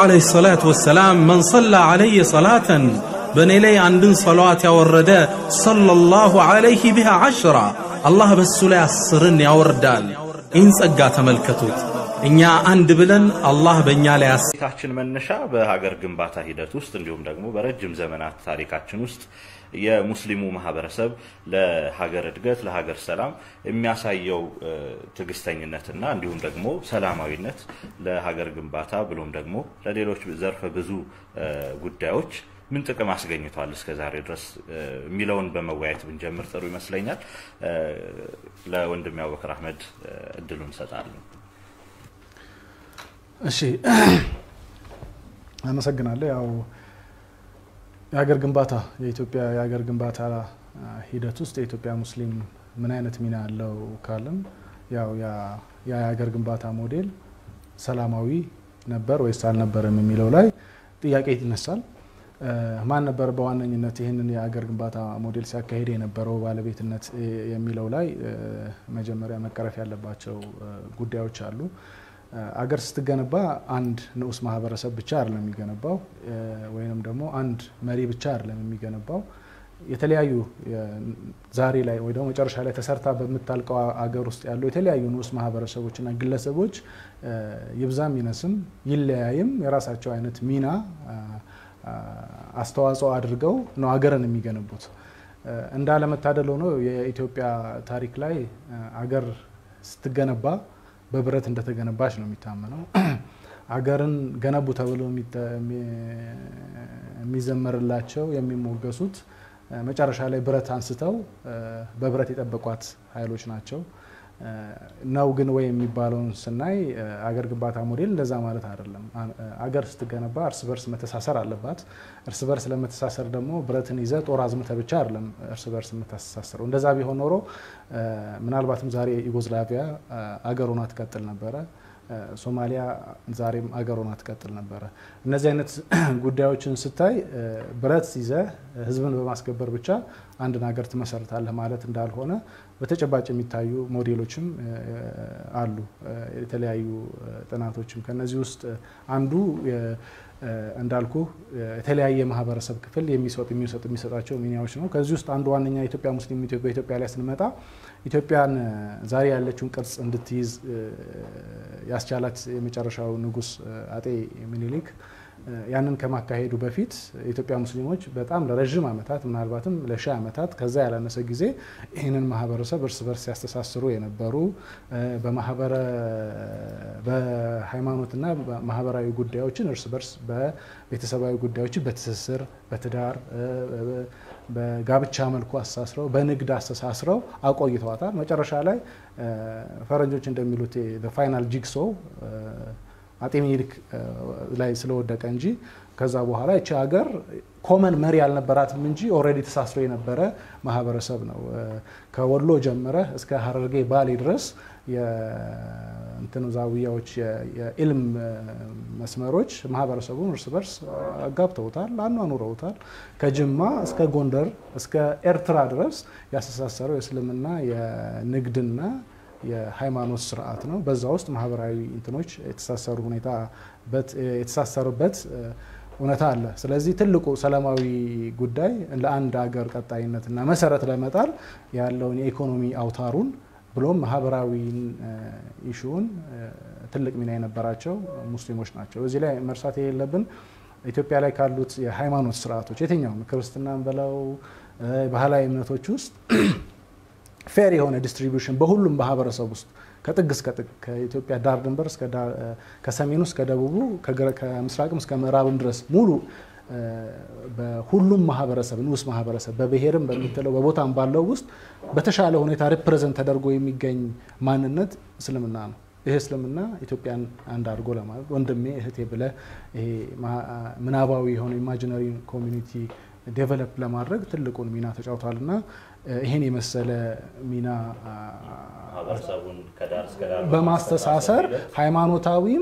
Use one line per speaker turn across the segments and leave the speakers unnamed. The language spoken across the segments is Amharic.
ዓለይሂ ሰላቱ ወሰላም መን ሰላ ዓለየ ሰላተን በእኔ ላይ አንድን ሰለዋት ያወረደ ሰለላሁ ዓለይህ ቢሃ ዐሽራ አላህ በሱ ላይ አስርን ያወርዳል። ይህን ጸጋ ተመልከቱት። እኛ አንድ ብለን አላህ በእኛ ላይ አስ
ታሪካችን መነሻ በሀገር ግንባታ ሂደት ውስጥ እንዲሁም ደግሞ በረጅም ዘመናት ታሪካችን ውስጥ የሙስሊሙ ማህበረሰብ ለሀገር እድገት ለሀገር ሰላም የሚያሳየው ትዕግስተኝነትና እንዲሁም ደግሞ ሰላማዊነት ለሀገር ግንባታ ብሎም ደግሞ ለሌሎች ዘርፈ ብዙ ጉዳዮች ምን ጥቅም አስገኝቷል እስከ ዛሬ ድረስ የሚለውን በመወያየት ብንጀምር ጥሩ ይመስለኛል። ለወንድሜ አቡበክር አህመድ እድሉን እንሰጣለን።
እሺ አመሰግናለሁ። ያው የሀገር ግንባታ የኢትዮጵያ የሀገር ግንባታ ሂደት ውስጥ የኢትዮጵያ ሙስሊም ምን አይነት ሚና አለው ካለም ያው ያ የሀገር ግንባታ ሞዴል ሰላማዊ ነበር ወይስ አልነበረም የሚለው ላይ ጥያቄ ይነሳል። ማን ነበር በዋነኝነት ይህንን የሀገር ግንባታ ሞዴል ሲያካሂድ የነበረው ባለቤትነት የሚለው ላይ መጀመሪያ መቀረፍ ያለባቸው ጉዳዮች አሉ። አገር ስትገነባ አንድ ንዑስ ማህበረሰብ ብቻ አይደለም የሚገነባው፣ ወይንም ደግሞ አንድ መሪ ብቻ አይደለም የሚገነባው። የተለያዩ ዛሬ ላይ ወይ ደግሞ መጨረሻ ላይ ተሰርታ በምታልቀው አገር ውስጥ ያሉ የተለያዩ ንዑስ ማህበረሰቦችና ግለሰቦች ይብዛም ይነስም ይለያይም የራሳቸው አይነት ሚና አስተዋጽኦ አድርገው ነው ሀገርን የሚገነቡት። እንዳለመታደል ሆኖ የኢትዮጵያ ታሪክ ላይ አገር ስትገነባ በብረት እንደተገነባች ነው የሚታመነው። አገርን ገነቡ ተብሎ የሚዘመርላቸው የሚሞገሱት መጨረሻ ላይ ብረት አንስተው በብረት የጠበቋት ኃይሎች ናቸው። ነው ግን ወይ የሚባለውን ስናይ አገር ግንባታ ሞዴል እንደዛ ማለት አይደለም። አገር ስትገነባ እርስ በርስ መተሳሰር አለባት። እርስ በርስ ለመተሳሰር ደግሞ ብረትን ይዘ ጦር አዝምተ ብቻ አይደለም እርስ በርስ የምታስተሳስረው። እንደዛ ቢሆን ኖሮ ምናልባትም ዛሬ ዩጎዝላቪያ አገር ሆና ትቀጥል ነበረ። ሶማሊያ ዛሬም አገር ሆና ትቀጥል ነበረ። እነዚህ አይነት ጉዳዮችን ስታይ ብረት ይዘ ህዝብን በማስገበር ብቻ አንድን ሀገር ትመሰርታለህ ማለት እንዳልሆነ በተጨባጭ የሚታዩ ሞዴሎችም አሉ። የተለያዩ ጥናቶችም ከነዚህ ውስጥ አንዱ እንዳልኩ የተለያየ ማህበረሰብ ክፍል የሚሰጥ የሚሰጥ የሚሰጣቸው ሚናዎች ነው። ከዚህ ውስጥ አንዱ ዋነኛ ኢትዮጵያ ሙስሊም በኢትዮጵያ ላይ ስንመጣ ኢትዮጵያን ዛሬ ያለችውን ቅርጽ እንድትይዝ ያስቻላት የመጨረሻው ንጉስ አጤ ምኒልክ ያንን ከማካሄዱ በፊት የኢትዮጵያ ሙስሊሞች በጣም ለረዥም ዓመታት ምናልባትም ለሺህ ዓመታት ከዛ ያላነሰ ጊዜ ይህንን ማህበረሰብ እርስ በርስ ሲያስተሳስሩ የነበሩ በማህበረ በሃይማኖትና ማህበራዊ ጉዳዮችን እርስ በርስ በቤተሰባዊ ጉዳዮችን በትስስር በትዳር በጋብቻ መልኩ አስተሳስረው በንግድ አስተሳስረው አቆይተዋታል። መጨረሻ ላይ ፈረንጆች እንደሚሉት ፋይናል ጂግሶ አጤ ምኒልክ ላይ ስለወደቀ እንጂ ከዛ በኋላ ይቺ ሀገር ኮመን መሪ አልነበራትም እንጂ ኦልሬዲ ተሳስሮ የነበረ ማህበረሰብ ነው። ከወሎ ጀምረ እስከ ሀረርጌ ባሌ ድረስ የእንትን ዛውያዎች የኢልም መስመሮች ማህበረሰቡን እርስ በርስ አጋብተውታል፣ አኗኑረውታል። ከጅማ እስከ ጎንደር እስከ ኤርትራ ድረስ ያስተሳሰረው የእስልምና የንግድና የሃይማኖት ስርዓት ነው። በዛ ውስጥ ማህበራዊ እንትኖች የተሳሰሩ ሁኔታ የተሳሰሩበት እውነታ አለ። ስለዚህ ትልቁ ሰላማዊ ጉዳይ ለአንድ ሀገር ቀጣይነትና መሰረት ለመጣል ያለውን የኢኮኖሚ አውታሩን ብሎም ማህበራዊ ኢሹውን ትልቅ ሚና የነበራቸው ሙስሊሞች ናቸው። እዚህ ላይ መርሳት የሌለብን ኢትዮጵያ ላይ ካሉት የሃይማኖት ስርዓቶች የትኛውም ክርስትናን በለው ባህላዊ እምነቶች ውስጥ ፌር የሆነ ዲስትሪቢዩሽን በሁሉም ማህበረሰብ ውስጥ ከጥግ እስከ ጥግ ከኢትዮጵያ ዳር ድንበር ከሰሜኑ እስከ ደቡቡ ከምስራቅም እስከ ምዕራብም ድረስ ሙሉ በሁሉም ማህበረሰብ ንዑስ ማህበረሰብ በብሔርም በምትለው በቦታም ባለው ውስጥ በተሻለ ሁኔታ ሪፕሬዘንት ተደርጎ የሚገኝ ማንነት እስልምና ነው። ይሄ እስልምና ኢትዮጵያን አንድ አድርጎ ለማለት ወንድሜ እህቴ ብለህ ይሄ ምናባዊ የሆነ ኢማጂነሪ ኮሚኒቲ ዴቨሎፕ ለማድረግ ትልቁን ሚና ተጫውቷል እና ይህን የመሰለ ሚና በማስተሳሰር ሃይማኖታዊም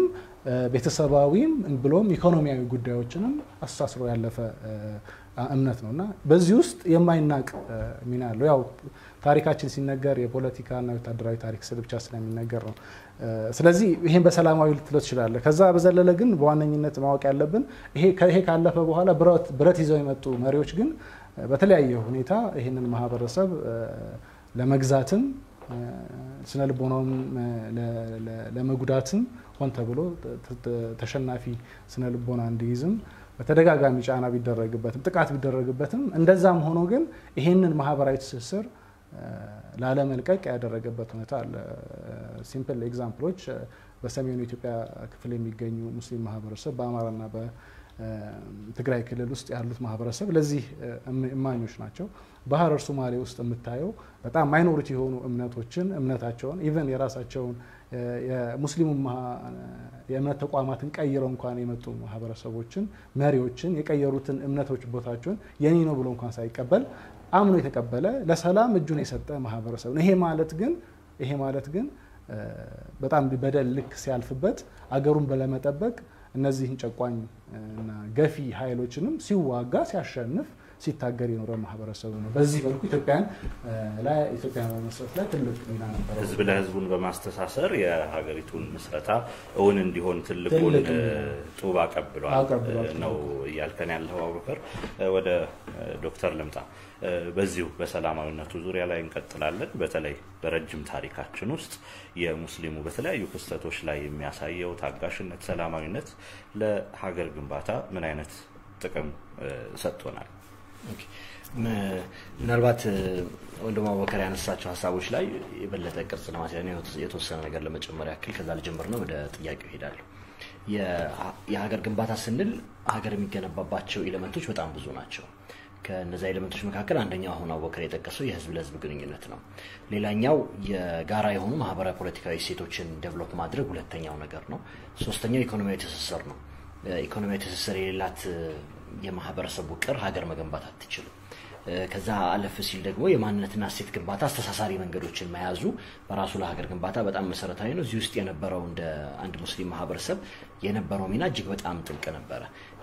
ቤተሰባዊም ብሎም ኢኮኖሚያዊ ጉዳዮችንም አስተሳስሮ ያለፈ እምነት ነው እና በዚህ ውስጥ የማይናቅ ሚና አለው። ያው ታሪካችን ሲነገር የፖለቲካና ወታደራዊ ታሪክ ስል ብቻ ስለሚነገር ነው። ስለዚህ ይሄን በሰላማዊ ልትለው ትችላለህ። ከዛ በዘለለ ግን በዋነኝነት ማወቅ ያለብን ይሄ ካለፈ በኋላ ብረት ይዘው የመጡ መሪዎች ግን በተለያየ ሁኔታ ይህንን ማህበረሰብ ለመግዛትም ስነ ልቦናውም ለመጉዳትም ሆን ተብሎ ተሸናፊ ስነ ልቦና እንዲይዝም በተደጋጋሚ ጫና ቢደረግበትም ጥቃት ቢደረግበትም እንደዛም ሆኖ ግን ይሄንን ማህበራዊ ትስስር ላለመልቀቅ ያደረገበት ሁኔታ አለ። ሲምፕል ኤግዛምፕሎች በሰሜኑ ኢትዮጵያ ክፍል የሚገኙ ሙስሊም ማህበረሰብ በአማራና በትግራይ ክልል ውስጥ ያሉት ማህበረሰብ ለዚህ እማኞች ናቸው። በሀረር ሶማሌ ውስጥ የምታየው በጣም ማይኖሪቲ የሆኑ እምነቶችን እምነታቸውን ኢቨን የራሳቸውን የሙስሊሙ የእምነት ተቋማትን ቀይረው እንኳን የመጡ ማህበረሰቦችን መሪዎችን የቀየሩትን እምነቶች ቦታቸውን የኔ ነው ብሎ እንኳን ሳይቀበል አምኖ የተቀበለ ለሰላም እጁን የሰጠ ማህበረሰብ ነው። ይሄ ማለት ግን ይሄ ማለት ግን በጣም በደል ልክ ሲያልፍበት አገሩን ለመጠበቅ እነዚህን ጨቋኝ እና ገፊ ኃይሎችንም ሲዋጋ ሲያሸንፍ ሲታገር የኖረ ማህበረሰቡ ነው። በዚህ መልኩ ኢትዮጵያን ላይ ኢትዮጵያን በመስረት ላይ ትልቅ ሚና ነበረው።
ህዝብ ለህዝቡን በማስተሳሰር የሀገሪቱን ምስረታ እውን እንዲሆን ትልቁን ጡብ አቀብሏል ነው እያልከን ያለው አቡበከር። ወደ ዶክተር ልምጣ። በዚሁ በሰላማዊነቱ ዙሪያ ላይ እንቀጥላለን። በተለይ በረጅም ታሪካችን ውስጥ የሙስሊሙ በተለያዩ ክስተቶች ላይ የሚያሳየው ታጋሽነት፣ ሰላማዊነት ለሀገር ግንባታ ምን አይነት ጥቅም ሰጥቶናል?
ምናልባት ወንድም አቡበከር ያነሳቸው ሀሳቦች ላይ የበለጠ ቅርጽ ለማስያዝ የተወሰነ ነገር ለመጨመር ያክል ከዛ ልጀምር ነው። ወደ ጥያቄው ይሄዳለሁ። የሀገር ግንባታ ስንል ሀገር የሚገነባባቸው ኤሌመንቶች በጣም ብዙ ናቸው። ከነዚ ኤሌመንቶች መካከል አንደኛው አሁን አቡበከር የጠቀሰው የህዝብ ለህዝብ ግንኙነት ነው። ሌላኛው የጋራ የሆኑ ማህበራዊ ፖለቲካዊ እሴቶችን ዴቨሎፕ ማድረግ ሁለተኛው ነገር ነው። ሶስተኛው ኢኮኖሚያዊ ትስስር ነው። ኢኮኖሚያዊ ትስስር የሌላት የማህበረሰብ ውቅር ሀገር መገንባት አትችልም። ከዛ አለፍ ሲል ደግሞ የማንነትና እሴት ግንባታ አስተሳሳሪ መንገዶችን መያዙ በራሱ ለሀገር ግንባታ በጣም መሰረታዊ ነው። እዚህ ውስጥ የነበረው እንደ አንድ ሙስሊም ማህበረሰብ የነበረው ሚና እጅግ በጣም ጥልቅ ነበረ።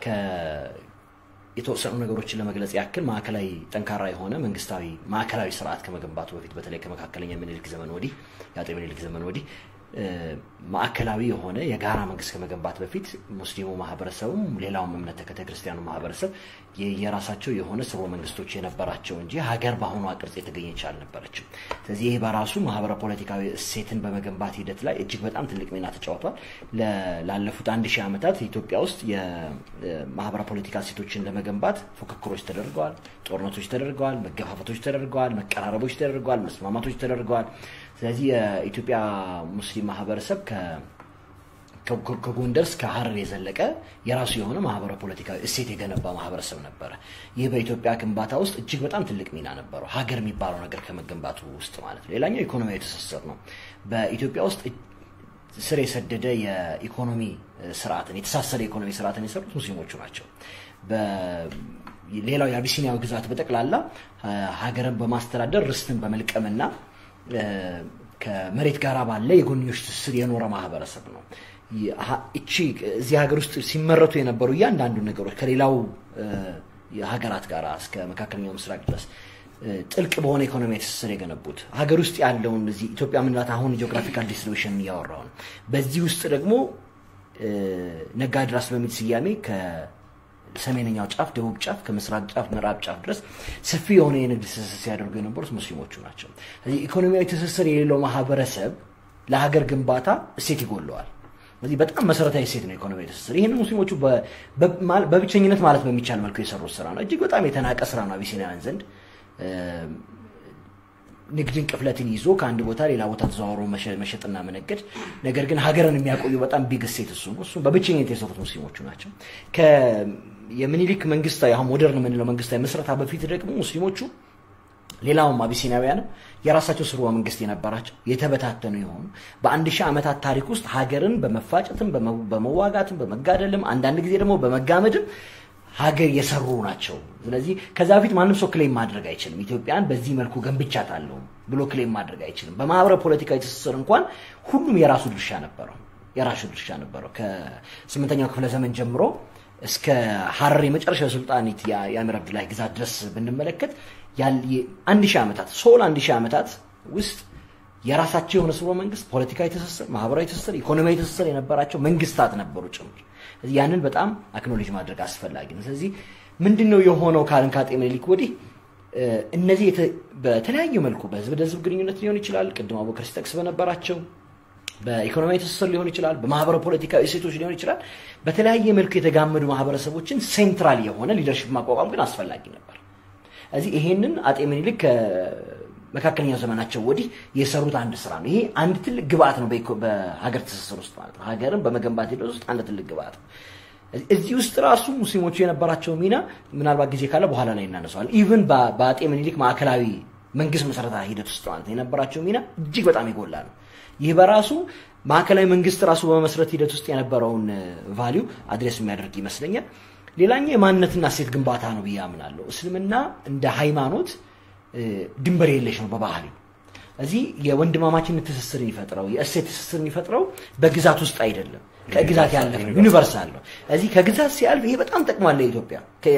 የተወሰኑ ነገሮችን ለመግለጽ ያክል ማዕከላዊ ጠንካራ የሆነ መንግስታዊ ማዕከላዊ ስርዓት ከመገንባቱ በፊት በተለይ ከመካከለኛ ምኒልክ ዘመን ወዲህ የአጤ ምኒልክ ዘመን ወዲህ ማዕከላዊ የሆነ የጋራ መንግስት ከመገንባት በፊት ሙስሊሙ ማህበረሰቡም ሌላውም እምነት ተከታይ ክርስቲያኑ ማህበረሰብ የራሳቸው የሆነ ስርወ መንግስቶች የነበራቸው እንጂ ሀገር በአሁኗ ቅርጽ የተገኘች አልነበረችም። ስለዚህ ይህ በራሱ ማህበረ ፖለቲካዊ እሴትን በመገንባት ሂደት ላይ እጅግ በጣም ትልቅ ሚና ተጫውቷል። ላለፉት አንድ ሺህ ዓመታት ኢትዮጵያ ውስጥ የማህበረ ፖለቲካ እሴቶችን ለመገንባት ፉክክሮች ተደርገዋል፣ ጦርነቶች ተደርገዋል፣ መገፋፈቶች ተደርገዋል፣ መቀራረቦች ተደርገዋል፣ መስማማቶች ተደርገዋል። ስለዚህ የኢትዮጵያ ሙስሊም ማህበረሰብ ከጎንደር እስከ ሀረር የዘለቀ የራሱ የሆነ ማህበረ ፖለቲካዊ እሴት የገነባ ማህበረሰብ ነበረ። ይህ በኢትዮጵያ ግንባታ ውስጥ እጅግ በጣም ትልቅ ሚና ነበረው፣ ሀገር የሚባለው ነገር ከመገንባቱ ውስጥ ማለት ነው። ሌላኛው ኢኮኖሚያዊ ትስስር ነው። በኢትዮጵያ ውስጥ ስር የሰደደ የኢኮኖሚ ስርዓትን የተሳሰረ የኢኮኖሚ ስርዓትን የሰሩት ሙስሊሞቹ ናቸው። ሌላው የአቢሲኒያዊ ግዛት በጠቅላላ ሀገርን በማስተዳደር ርስትን በመልቀምና ከመሬት ጋር ባለ የጎንዮሽ ትስስር የኖረ ማህበረሰብ ነው። እቺ እዚህ ሀገር ውስጥ ሲመረቱ የነበሩ እያንዳንዱ ነገሮች ከሌላው ሀገራት ጋር እስከ መካከለኛው ምስራቅ ድረስ ጥልቅ በሆነ ኢኮኖሚ ትስስር የገነቡት ሀገር ውስጥ ያለውን እዚህ ኢትዮጵያ ምንላት አሁን ጂኦግራፊካል ዲስትሪቢሽን እያወራው ነው። በዚህ ውስጥ ደግሞ ነጋድራስ በሚል ስያሜ ሰሜነኛው ጫፍ፣ ደቡብ ጫፍ፣ ከምስራቅ ጫፍ፣ ምዕራብ ጫፍ ድረስ ሰፊ የሆነ የንግድ ትስስር ሲያደርጉ የነበሩት ሙስሊሞቹ ናቸው። ስለዚህ ኢኮኖሚያዊ ትስስር የሌለው ማህበረሰብ ለሀገር ግንባታ እሴት ይጎለዋል። ስለዚህ በጣም መሰረታዊ እሴት ነው ኢኮኖሚያዊ ትስስር። ይህን ሙስሊሞቹ በብቸኝነት ማለት በሚቻል መልኩ የሰሩት ስራ ነው። እጅግ በጣም የተናቀ ስራ ነው አቢሲኒያን ዘንድ ንግድን ቅፍለትን ይዞ ከአንድ ቦታ ሌላ ቦታ ተዘዋውሮ መሸጥና መነገድ። ነገር ግን ሀገርን የሚያቆዩ በጣም ቢግ እሴት እሱ ነው። እሱም በብቸኝነት የሰሩት ሙስሊሞቹ ናቸው። የምኒልክ መንግስታዊ አሁን ሞደርን የምንለው መንግስታዊ መስረታ በፊት ደግሞ ሙስሊሞቹ ሌላውም አቢሲናውያንም የራሳቸው ስርወ መንግስት የነበራቸው የተበታተኑ የሆኑ በአንድ ሺህ ዓመታት ታሪክ ውስጥ ሀገርን በመፋጨትም በመዋጋትም በመጋደልም አንዳንድ ጊዜ ደግሞ በመጋመድም ሀገር የሰሩ ናቸው። ስለዚህ ከዛ በፊት ማንም ሰው ክሌም ማድረግ አይችልም። ኢትዮጵያን በዚህ መልኩ ገንብቻታለሁ ብሎ ክሌም ማድረግ አይችልም። በማህበረ ፖለቲካዊ ትስስር እንኳን ሁሉም የራሱ ድርሻ ነበረው። የራሱ ድርሻ ነበረው። ከስምንተኛው ክፍለ ዘመን ጀምሮ እስከ ሀረር የመጨረሻ ሱልጣኒት የአሚር አብዱላሂ ግዛት ድረስ ብንመለከት አንድ ሺህ ዓመታት ሶል አንድ ሺህ ዓመታት ውስጥ የራሳቸው የሆነ ስርወ መንግስት፣ ፖለቲካዊ ትስስር፣ ማህበራዊ ትስስር፣ ኢኮኖሚያዊ ትስስር የነበራቸው መንግስታት ነበሩ ጭምር። ያንን በጣም አክኖሌጅ ማድረግ አስፈላጊ ነው። ስለዚህ ምንድን ነው የሆነው ካልን ከአጤ ምኒልክ ወዲህ እነዚህ በተለያየ መልኩ በህዝብ ለህዝብ ግንኙነት ሊሆን ይችላል፣ ቅድም አቡበከር ሲጠቅስ በነበራቸው በኢኮኖሚያዊ ትስስር ሊሆን ይችላል፣ በማህበረ ፖለቲካዊ እሴቶች ሊሆን ይችላል። በተለያየ መልኩ የተጋመዱ ማህበረሰቦችን ሴንትራል የሆነ ሊደርሽፕ ማቋቋም ግን አስፈላጊ ነበር። እዚህ ይሄንን አጤ ምኒልክ ከመካከለኛው ዘመናቸው ወዲህ የሰሩት አንድ ስራ ነው። ይሄ አንድ ትልቅ ግብአት ነው በሀገር ትስስር ውስጥ ማለት ነው። ሀገርን በመገንባት ሂደት ውስጥ አንድ ትልቅ ግብአት ነው። እዚህ ውስጥ ራሱ ሙስሊሞቹ የነበራቸው ሚና ምናልባት ጊዜ ካለ በኋላ ላይ እናነሳዋለን። ኢቭን በአጤ ምኒልክ ማዕከላዊ መንግስት መሰረታ ሂደት ውስጥ ማለት ነው የነበራቸው ሚና እጅግ በጣም የጎላ ነው። ይህ በራሱ ማዕከላዊ መንግስት ራሱ በመመስረት ሂደት ውስጥ የነበረውን ቫሊዩ አድሬስ የሚያደርግ ይመስለኛል። ሌላኛው የማንነትና እሴት ግንባታ ነው ብዬ አምናለሁ። እስልምና እንደ ሃይማኖት ድንበር የለሽ ነው በባህሪው። እዚህ የወንድማማችነት ትስስር የሚፈጥረው የእሴት ትስስር የሚፈጥረው በግዛት ውስጥ አይደለም፣ ከግዛት ያለፈ ዩኒቨርሳል ነው። እዚህ ከግዛት ሲያልፍ ይሄ በጣም ጠቅሟል ለኢትዮጵያ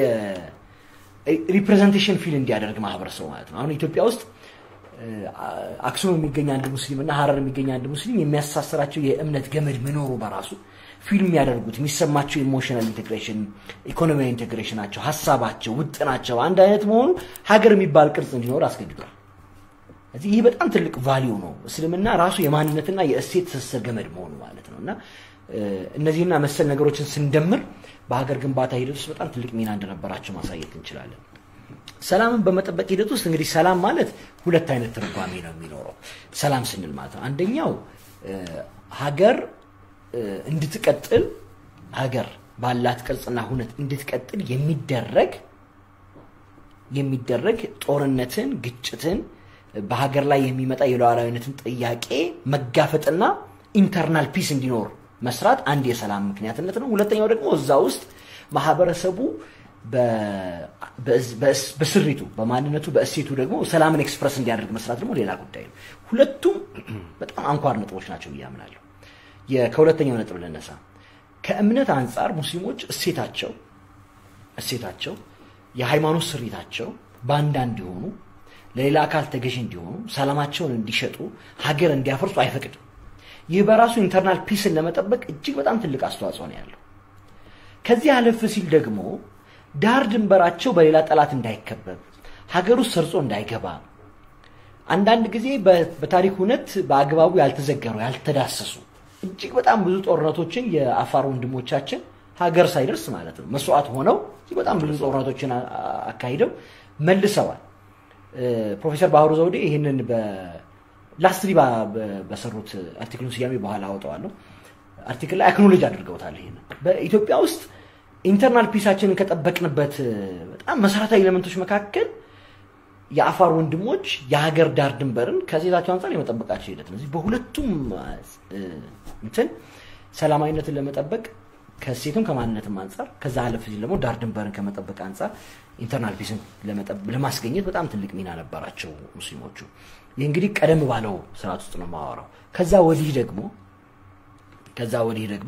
ሪፕሬዘንቴሽን ፊል እንዲያደርግ ማህበረሰቡ ማለት ነው። አሁን ኢትዮጵያ ውስጥ አክሱም የሚገኝ አንድ ሙስሊም እና ሀረር የሚገኝ አንድ ሙስሊም የሚያሳስራቸው የእምነት ገመድ መኖሩ በራሱ ፊልም የሚያደርጉት የሚሰማቸው ኢሞሽናል ኢንቴግሬሽን፣ ኢኮኖሚያዊ ኢንቴግሬሽናቸው፣ ሀሳባቸው፣ ውጥናቸው አንድ አይነት መሆኑ ሀገር የሚባል ቅርጽ እንዲኖር አስገድዷል። እዚህ ይህ በጣም ትልቅ ቫሊዩ ነው። እስልምና ራሱ የማንነትና የእሴት ትስስር ገመድ መሆኑ ማለት ነው እና እነዚህና መሰል ነገሮችን ስንደምር በሀገር ግንባታ ሂደት ውስጥ በጣም ትልቅ ሚና እንደነበራቸው ማሳየት እንችላለን። ሰላምን በመጠበቅ ሂደት ውስጥ እንግዲህ ሰላም ማለት ሁለት አይነት ትርጓሜ ነው የሚኖረው። ሰላም ስንል ማለት ነው አንደኛው ሀገር እንድትቀጥል ሀገር ባላት ቅርጽና ሁነት እንድትቀጥል የሚደረግ የሚደረግ ጦርነትን፣ ግጭትን፣ በሀገር ላይ የሚመጣ የሉዓላዊነትን ጥያቄ መጋፈጥና ኢንተርናል ፒስ እንዲኖር መስራት አንድ የሰላም ምክንያትነት ነው። ሁለተኛው ደግሞ እዛ ውስጥ ማህበረሰቡ በስሪቱ በማንነቱ በእሴቱ ደግሞ ሰላምን ኤክስፕረስ እንዲያደርግ መስራት ደግሞ ሌላ ጉዳይ ነው። ሁለቱም በጣም አንኳር ነጥቦች ናቸው ብዬ አምናለሁ። ከሁለተኛው ነጥብ ልነሳ። ከእምነት አንጻር ሙስሊሞች እሴታቸው እሴታቸው የሃይማኖት ስሪታቸው ባንዳ እንዲሆኑ፣ ለሌላ አካል ተገዥ እንዲሆኑ፣ ሰላማቸውን እንዲሸጡ፣ ሀገር እንዲያፈርሱ አይፈቅድም። ይህ በራሱ ኢንተርናል ፒስን ለመጠበቅ እጅግ በጣም ትልቅ አስተዋጽኦ ነው ያለው። ከዚህ አለፍ ሲል ደግሞ ዳር ድንበራቸው በሌላ ጠላት እንዳይከበብ ሀገር ውስጥ ሰርጾ እንዳይገባ አንዳንድ ጊዜ በታሪክ እውነት በአግባቡ ያልተዘገሩ ያልተዳሰሱ እጅግ በጣም ብዙ ጦርነቶችን የአፋር ወንድሞቻችን ሀገር ሳይደርስ ማለት ነው መስዋዕት ሆነው እጅግ በጣም ብዙ ጦርነቶችን አካሂደው መልሰዋል። ፕሮፌሰር ባህሩ ዘውዴ ይህንን ላስትሪ በሰሩት አርቲክሉን ስያሜ በኋላ አወጣዋለሁ አርቲክል ላይ አክኖሎጅ አድርገውታል። ይሄን በኢትዮጵያ ውስጥ ኢንተርናል ፒሳችንን ከጠበቅንበት በጣም መሰረታዊ ኤሌመንቶች መካከል የአፋር ወንድሞች የሀገር ዳር ድንበርን ከዜታቸው አንጻር የመጠበቃቸው ሂደት ነው። በሁለቱም እንትን ሰላማዊነትን ለመጠበቅ ከሴቱም ከማንነትም አንጻር ከዛ አለፍ ሲል ደግሞ ዳር ድንበርን ከመጠበቅ አንጻር ኢንተርናል ፒስን ለማስገኘት በጣም ትልቅ ሚና ነበራቸው ሙስሊሞቹ። ይህ እንግዲህ ቀደም ባለው ስርዓት ውስጥ ነው የማወራው። ከዛ ወዲህ ደግሞ ከዛ ወዲህ ደግሞ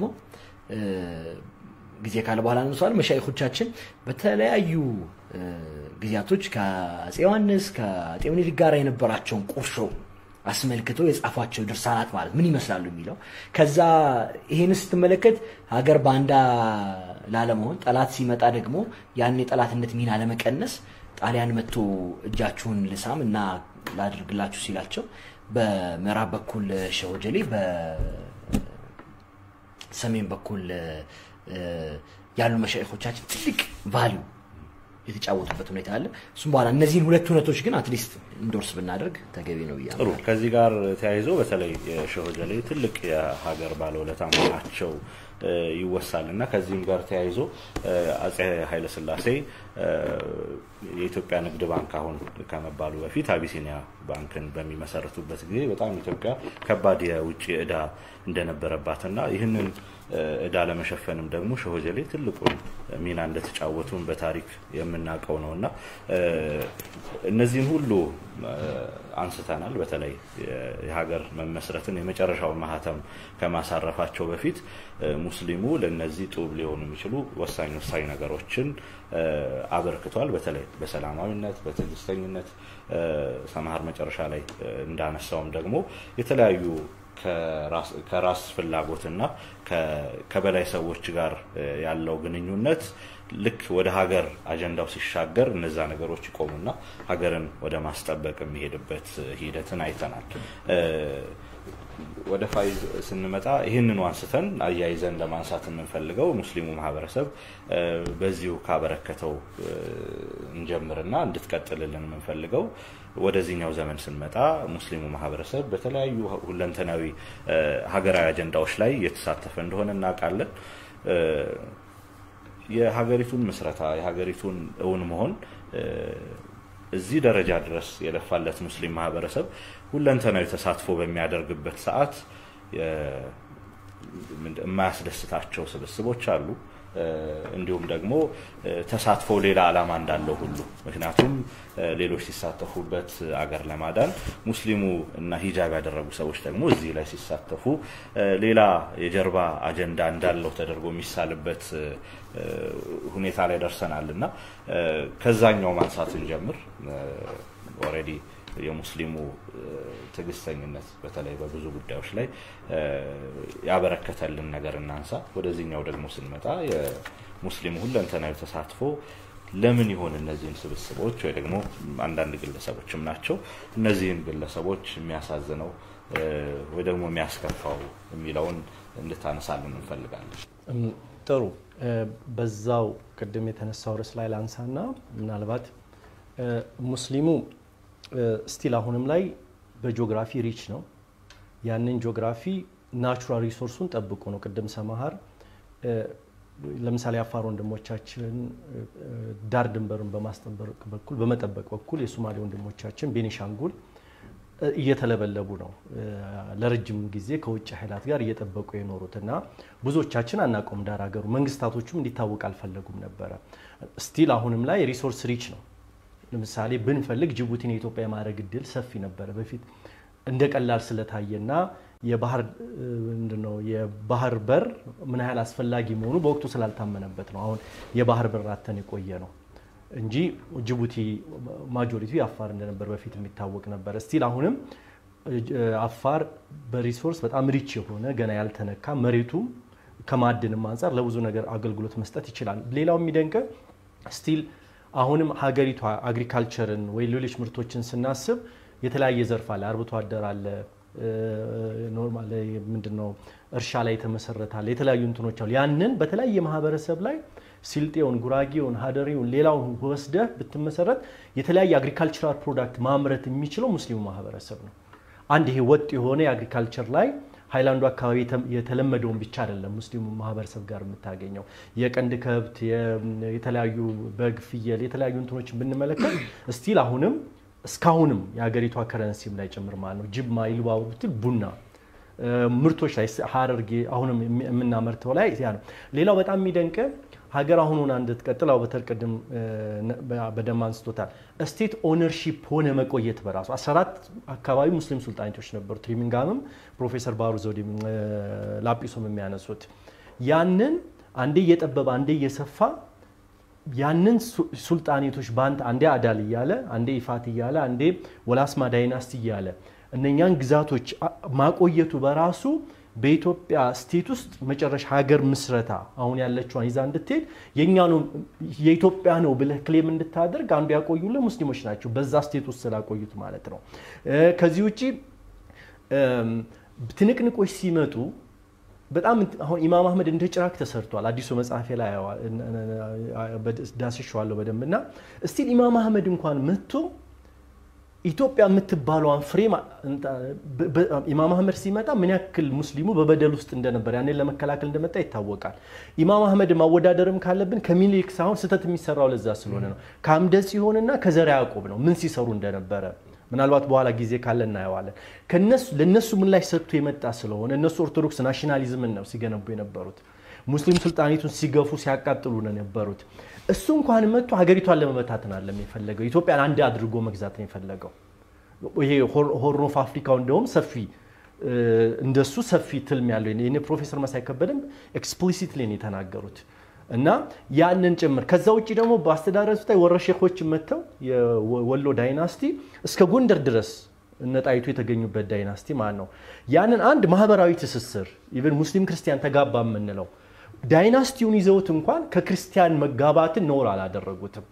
ጊዜ ካለ በኋላ ነሷል መሻይኮቻችን በተለያዩ ጊዜያቶች ከአፄ ዮሐንስ ከአፄ ምኒልክ ጋር የነበራቸውን ቁርሾ አስመልክተው የጻፏቸው ድርሳናት ማለት ምን ይመስላሉ የሚለው ከዛ ይህን ስትመለከት ሀገር ባንዳ ላለመሆን ጠላት ሲመጣ ደግሞ ያን የጠላትነት ሚና ለመቀነስ ጣሊያን መጥቶ እጃችሁን ልሳም እና ላድርግላችሁ ሲላቸው በምዕራብ በኩል ሸወጀሌ በሰሜን በኩል ያሉ መሻይኮቻችን ትልቅ ቫሊዩ የተጫወቱበት ሁኔታ አለ። እሱም በኋላ እነዚህን ሁለት እውነቶች ግን አትሊስት እንዶርስ ብናደርግ ተገቢ ነው ብዬ
ጥሩ። ከዚህ ጋር ተያይዞ በተለይ የሸሆጀሌ ትልቅ የሀገር ባለውለታ መሆናቸው ይወሳል እና ከዚህም ጋር ተያይዞ አጼ ኃይለስላሴ የኢትዮጵያ ንግድ ባንክ አሁን ከመባሉ በፊት አቢሲኒያ ባንክን በሚመሰርቱበት ጊዜ በጣም ኢትዮጵያ ከባድ የውጭ ዕዳ እንደነበረባትና ይህንን ዕዳ ለመሸፈንም ደግሞ ሸሆጀሌ ትልቁን ሚና እንደተጫወቱን በታሪክ የምናውቀው ነው እና እነዚህን ሁሉ አንስተናል። በተለይ የሀገር መመስረትን የመጨረሻውን ማህተም ከማሳረፋቸው በፊት ሙስሊሙ ለእነዚህ ጡብ ሊሆኑ የሚችሉ ወሳኝ ወሳኝ ነገሮችን አበርክቷል። በተለይ በሰላማዊነት፣ በትዕግስተኝነት ሰማሃር መጨረሻ ላይ እንዳነሳውም ደግሞ የተለያዩ ከራስ ፍላጎትና ከበላይ ሰዎች ጋር ያለው ግንኙነት ልክ ወደ ሀገር አጀንዳው ሲሻገር እነዛ ነገሮች ይቆሙና ሀገርን ወደ ማስጠበቅ የሚሄድበት ሂደትን አይተናል። ወደ ፋይዝ ስንመጣ ይህንኑ አንስተን አያይዘን ለማንሳት የምንፈልገው ሙስሊሙ ማህበረሰብ በዚሁ ካበረከተው እንጀምርና እንድትቀጥልልን የምንፈልገው ወደዚህኛው ዘመን ስንመጣ ሙስሊሙ ማህበረሰብ በተለያዩ ሁለንተናዊ ሀገራዊ አጀንዳዎች ላይ እየተሳተፈ እንደሆነ እናውቃለን። የሀገሪቱን ምስረታ የሀገሪቱን እውን መሆን እዚህ ደረጃ ድረስ የለፋለት ሙስሊም ማህበረሰብ ሁለንተናዊ ተሳትፎ በሚያደርግበት ሰዓት የማያስደስታቸው ስብስቦች አሉ። እንዲሁም ደግሞ ተሳትፎ ሌላ ዓላማ እንዳለው ሁሉ ምክንያቱም ሌሎች ሲሳተፉበት አገር ለማዳን ሙስሊሙ እና ሂጃብ ያደረጉ ሰዎች ደግሞ እዚህ ላይ ሲሳተፉ ሌላ የጀርባ አጀንዳ እንዳለው ተደርጎ የሚሳልበት ሁኔታ ላይ ደርሰናል እና ከዛኛው ማንሳት እንጀምር። ኦልሬዲ የሙስሊሙ ትዕግስተኝነት በተለይ በብዙ ጉዳዮች ላይ ያበረከተልን ነገር እናንሳ። ወደዚህኛው ደግሞ ስንመጣ የሙስሊሙ ሁለንተናዊ ተሳትፎ ለምን ይሆን እነዚህን ስብስቦች ወይ ደግሞ አንዳንድ ግለሰቦችም ናቸው እነዚህን ግለሰቦች የሚያሳዝነው ወይ ደግሞ የሚያስከፋው የሚለውን እንድታነሳልን እንፈልጋለን።
ጥሩ። በዛው ቅድም የተነሳው ርዕስ ላይ ላንሳና ምናልባት ሙስሊሙ ስቲል አሁንም ላይ በጂኦግራፊ ሪች ነው። ያንን ጂኦግራፊ ናቹራል ሪሶርሱን ጠብቆ ነው። ቅድም ሰማሃር ለምሳሌ አፋር ወንድሞቻችን ዳር ድንበርን በማስጠበቅ በኩል በመጠበቅ በኩል የሶማሌ ወንድሞቻችን ቤኒሻንጉል እየተለበለቡ ነው ለረጅም ጊዜ ከውጭ ኃይላት ጋር እየጠበቁ የኖሩት እና ብዙዎቻችን አናውቀውም። ዳር ሀገሩ መንግስታቶቹም እንዲታወቅ አልፈለጉም ነበረ። ስቲል አሁንም ላይ ሪሶርስ ሪች ነው። ለምሳሌ ብንፈልግ ጅቡቲን የኢትዮጵያ የማድረግ እድል ሰፊ ነበረ። በፊት እንደ ቀላል ስለታየና የባህር ምንድነው የባህር በር ምን ያህል አስፈላጊ መሆኑ በወቅቱ ስላልታመነበት ነው አሁን የባህር በር አተን የቆየ ነው እንጂ ጅቡቲ ማጆሪቲ አፋር እንደነበር በፊት የሚታወቅ ነበረ። ስቲል አሁንም አፋር በሪሶርስ በጣም ሪች የሆነ ገና ያልተነካ መሬቱም ከማዕድንም አንጻር ለብዙ ነገር አገልግሎት መስጠት ይችላል። ሌላው የሚደንቀ ስቲል አሁንም ሀገሪቷ አግሪካልቸርን ወይ ሌሎች ምርቶችን ስናስብ የተለያየ ዘርፍ አለ። አርብቶ አደር አለ፣ ኖርማል ምንድነው እርሻ ላይ የተመሰረተ አለ፣ የተለያዩ እንትኖች አሉ። ያንን በተለያየ ማህበረሰብ ላይ ሲልጤውን፣ ጉራጌውን፣ ሀደሬውን ሌላውን ወስደህ ብትመሰረት የተለያየ አግሪካልቸራል ፕሮዳክት ማምረት የሚችለው ሙስሊሙ ማህበረሰብ ነው። አንድ ይሄ ወጥ የሆነ የአግሪካልቸር ላይ ሃይላንዱ አካባቢ የተለመደውን ብቻ አይደለም ሙስሊሙ ማህበረሰብ ጋር የምታገኘው የቀንድ ከብት፣ የተለያዩ በግ፣ ፍየል፣ የተለያዩ እንትኖችን ብንመለከት ስቲል አሁንም እስካሁንም የሀገሪቷ ከረንሲም ላይ ጭምር ማለት ነው ጅማ ኢሉባቡር ብትል ቡና ምርቶች ላይ ሀረርጌ አሁንም የምናመርተው ላይ ያ ነው። ሌላው በጣም የሚደንቅ ሀገር አሁን ሆና እንድትቀጥል አው በተርቅድም በደንብ አንስቶታል። ስቴት ኦነርሺፕ ሆነ መቆየት በራሱ 14 አካባቢ ሙስሊም ሱልጣኔቶች ነበሩ። ትሪሚንጋምም ፕሮፌሰር ባሩ ዘውዴ ላጲሶም የሚያነሱት ያንን አንዴ እየጠበበ አንዴ እየሰፋ ያንን ሱልጣኔቶች በአንድ አንዴ አዳል እያለ አንዴ ይፋት እያለ አንዴ ወላስማ ዳይናስቲ እያለ እነኛን ግዛቶች ማቆየቱ በራሱ በኢትዮጵያ ስቴት ውስጥ መጨረሻ ሀገር ምስረታ አሁን ያለችዋን ይዛ እንድትሄድ የእኛ ነው የኢትዮጵያ ነው ብለህ ክሌም እንድታደርግ አንዱ ያቆዩልህ ሙስሊሞች ናቸው፣ በዛ ስቴት ውስጥ ስላቆዩት ማለት ነው። ከዚህ ውጭ ትንቅንቆች ሲመጡ በጣም አሁን ኢማም አህመድ እንደ ጭራቅ ተሰርቷል። አዲሱ መጽሐፌ ላይ ዳስሸዋለሁ በደንብ እና እስቲል ኢማም አህመድ እንኳን መጥቶ ኢትዮጵያ የምትባለዋን ፍሬም ኢማም አህመድ ሲመጣ ምን ያክል ሙስሊሙ በበደል ውስጥ እንደነበር ያንን ለመከላከል እንደመጣ ይታወቃል። ኢማም አህመድ ማወዳደርም ካለብን ከሚኒሊክ ሳይሆን ስህተት የሚሰራው ለዛ ስለሆነ ነው። ከአምደ ጽዮንና ከዘርዓ ያዕቆብ ነው ምን ሲሰሩ እንደነበረ ምናልባት በኋላ ጊዜ ካለ እናየዋለን። ለእነሱ ምላሽ ሰጥቶ የመጣ ስለሆነ እነሱ ኦርቶዶክስ ናሽናሊዝምን ነው ሲገነቡ የነበሩት። ሙስሊም ስልጣኔቱን ሲገፉ ሲያቃጥሉ ነው የነበሩት። እሱ እንኳን መጥቶ ሀገሪቷን ለመበታተን አለም የፈለገው ኢትዮጵያን አንድ አድርጎ መግዛት ነው የፈለገው። ይሄ ሆርን ኦፍ አፍሪካው እንደውም ሰፊ እንደሱ ሰፊ ትልም ያለው የኔ ፕሮፌሰር መሳይ ከበደም ኤክስፕሊሲትሊ ነው የተናገሩት እና ያንን ጭምር ከዛ ውጭ ደግሞ በአስተዳደር ስታይ ወረሼኮች መጥተው የወሎ ዳይናስቲ እስከ ጎንደር ድረስ እነ ጣይቱ የተገኙበት ዳይናስቲ ማለት ነው። ያንን አንድ ማህበራዊ ትስስር ኢቨን ሙስሊም ክርስቲያን ተጋባ የምንለው ዳይናስቲውን ይዘውት እንኳን ከክርስቲያን መጋባትን ነውር አላደረጉትም።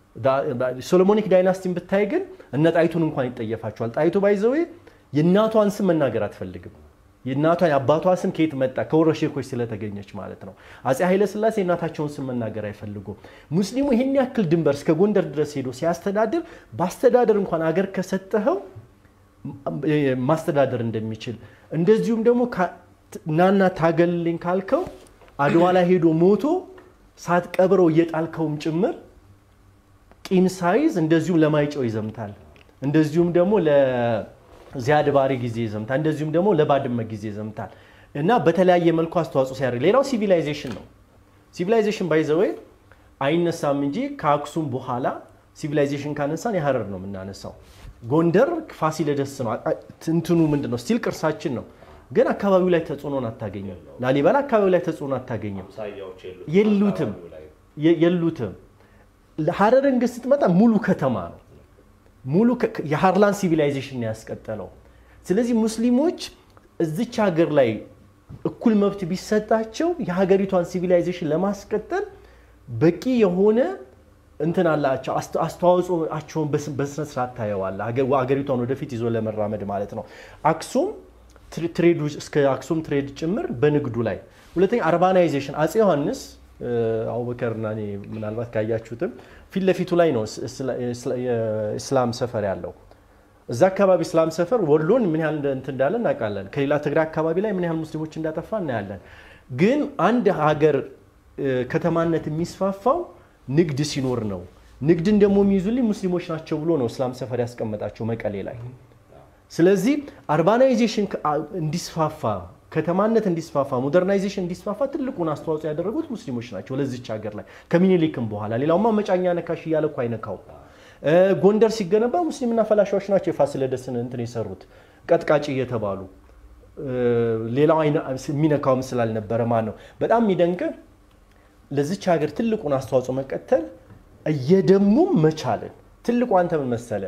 ሶሎሞኒክ ዳይናስቲን ብታይ ግን እነ ጣይቱን እንኳን ይጠየፋቸዋል። ጣይቱ ባይዘዌ የእናቷን ስም መናገር አትፈልግም። የእናቷን የአባቷ ስም ከየት መጣ? ከወረሼኮች ስለተገኘች ማለት ነው። አፄ ኃይለስላሴ የእናታቸውን ስም መናገር አይፈልጉም። ሙስሊሙ ይህን ያክል ድንበር እስከ ጎንደር ድረስ ሄዶ ሲያስተዳድር በአስተዳደር እንኳን አገር ከሰጠኸው ማስተዳደር እንደሚችል እንደዚሁም ደግሞ ናና ታገልልኝ ካልከው አድዋ ላይ ሄዶ ሞቶ ሳትቀብረው እየጣልከውም ጭምር ቂም ሳይዝ እንደዚሁም ለማይጨው ይዘምታል። እንደዚሁም ደግሞ ለዚያድ ባሬ ጊዜ ይዘምታል። እንደዚሁም ደግሞ ለባድመ ጊዜ ይዘምታል እና በተለያየ መልኩ አስተዋጽኦ ሲያደርግ ሌላው ሲቪላይዜሽን ነው። ሲቪላይዜሽን ባይዘወይ አይነሳም እንጂ ከአክሱም በኋላ ሲቪላይዜሽን ካነሳን የሀረር ነው የምናነሳው። ጎንደር ፋሲለደስ ነው። እንትኑ ምንድን ነው? ስቲል ቅርሳችን ነው። ግን አካባቢው ላይ ተጽዕኖን አታገኝም። ላሊበላ አካባቢው ላይ ተጽዕኖ አታገኝም። የሉትም የሉትም። ሀረርን ግን ስትመጣ ሙሉ ከተማ ነው። ሙሉ የሃርላን ሲቪላይዜሽን ያስቀጠለው። ስለዚህ ሙስሊሞች እዚች ሀገር ላይ እኩል መብት ቢሰጣቸው የሀገሪቷን ሲቪላይዜሽን ለማስቀጠል በቂ የሆነ እንትን አላቸው። አስተዋጽኦቸውን በስነ ስርዓት ታየዋለህ። ሀገሪቷን ወደፊት ይዞ ለመራመድ ማለት ነው። አክሱም ትሬዱ እስከ አክሱም ትሬድ ጭምር በንግዱ ላይ ሁለተኛ አርባናይዜሽን አፄ ዮሐንስ አቡበከርና እኔ ምናልባት ካያችሁትም ፊት ለፊቱ ላይ ነው የእስላም ሰፈር ያለው። እዛ አካባቢ እስላም ሰፈር ወሎን ምን ያህል እንትን እንዳለ እናውቃለን። ከሌላ ትግራይ አካባቢ ላይ ምን ያህል ሙስሊሞች እንዳጠፋ እናያለን። ግን አንድ ሀገር ከተማነት የሚስፋፋው ንግድ ሲኖር ነው። ንግድን ደግሞ የሚይዙልኝ ሙስሊሞች ናቸው ብሎ ነው እስላም ሰፈር ያስቀመጣቸው መቀሌ ላይ። ስለዚህ አርባናይዜሽን እንዲስፋፋ ከተማነት እንዲስፋፋ ሞደርናይዜሽን እንዲስፋፋ ትልቁን አስተዋጽኦ ያደረጉት ሙስሊሞች ናቸው ለዚች ሀገር ላይ ከሚኒሊክም በኋላ ሌላውማ መጫኛ ነካሽ እያለ እኮ አይነካው። ጎንደር ሲገነባ ሙስሊምና ፈላሻዎች ናቸው የፋሲለደስን እንትን የሰሩት ቀጥቃጭ እየተባሉ ሌላው የሚነካውም ስላልነበረ ማለት ነው። በጣም የሚደንቅ ለዚች ሀገር ትልቁን አስተዋጽኦ መቀተል እየደሙም መቻልን ትልቁ አንተ ምን መሰለ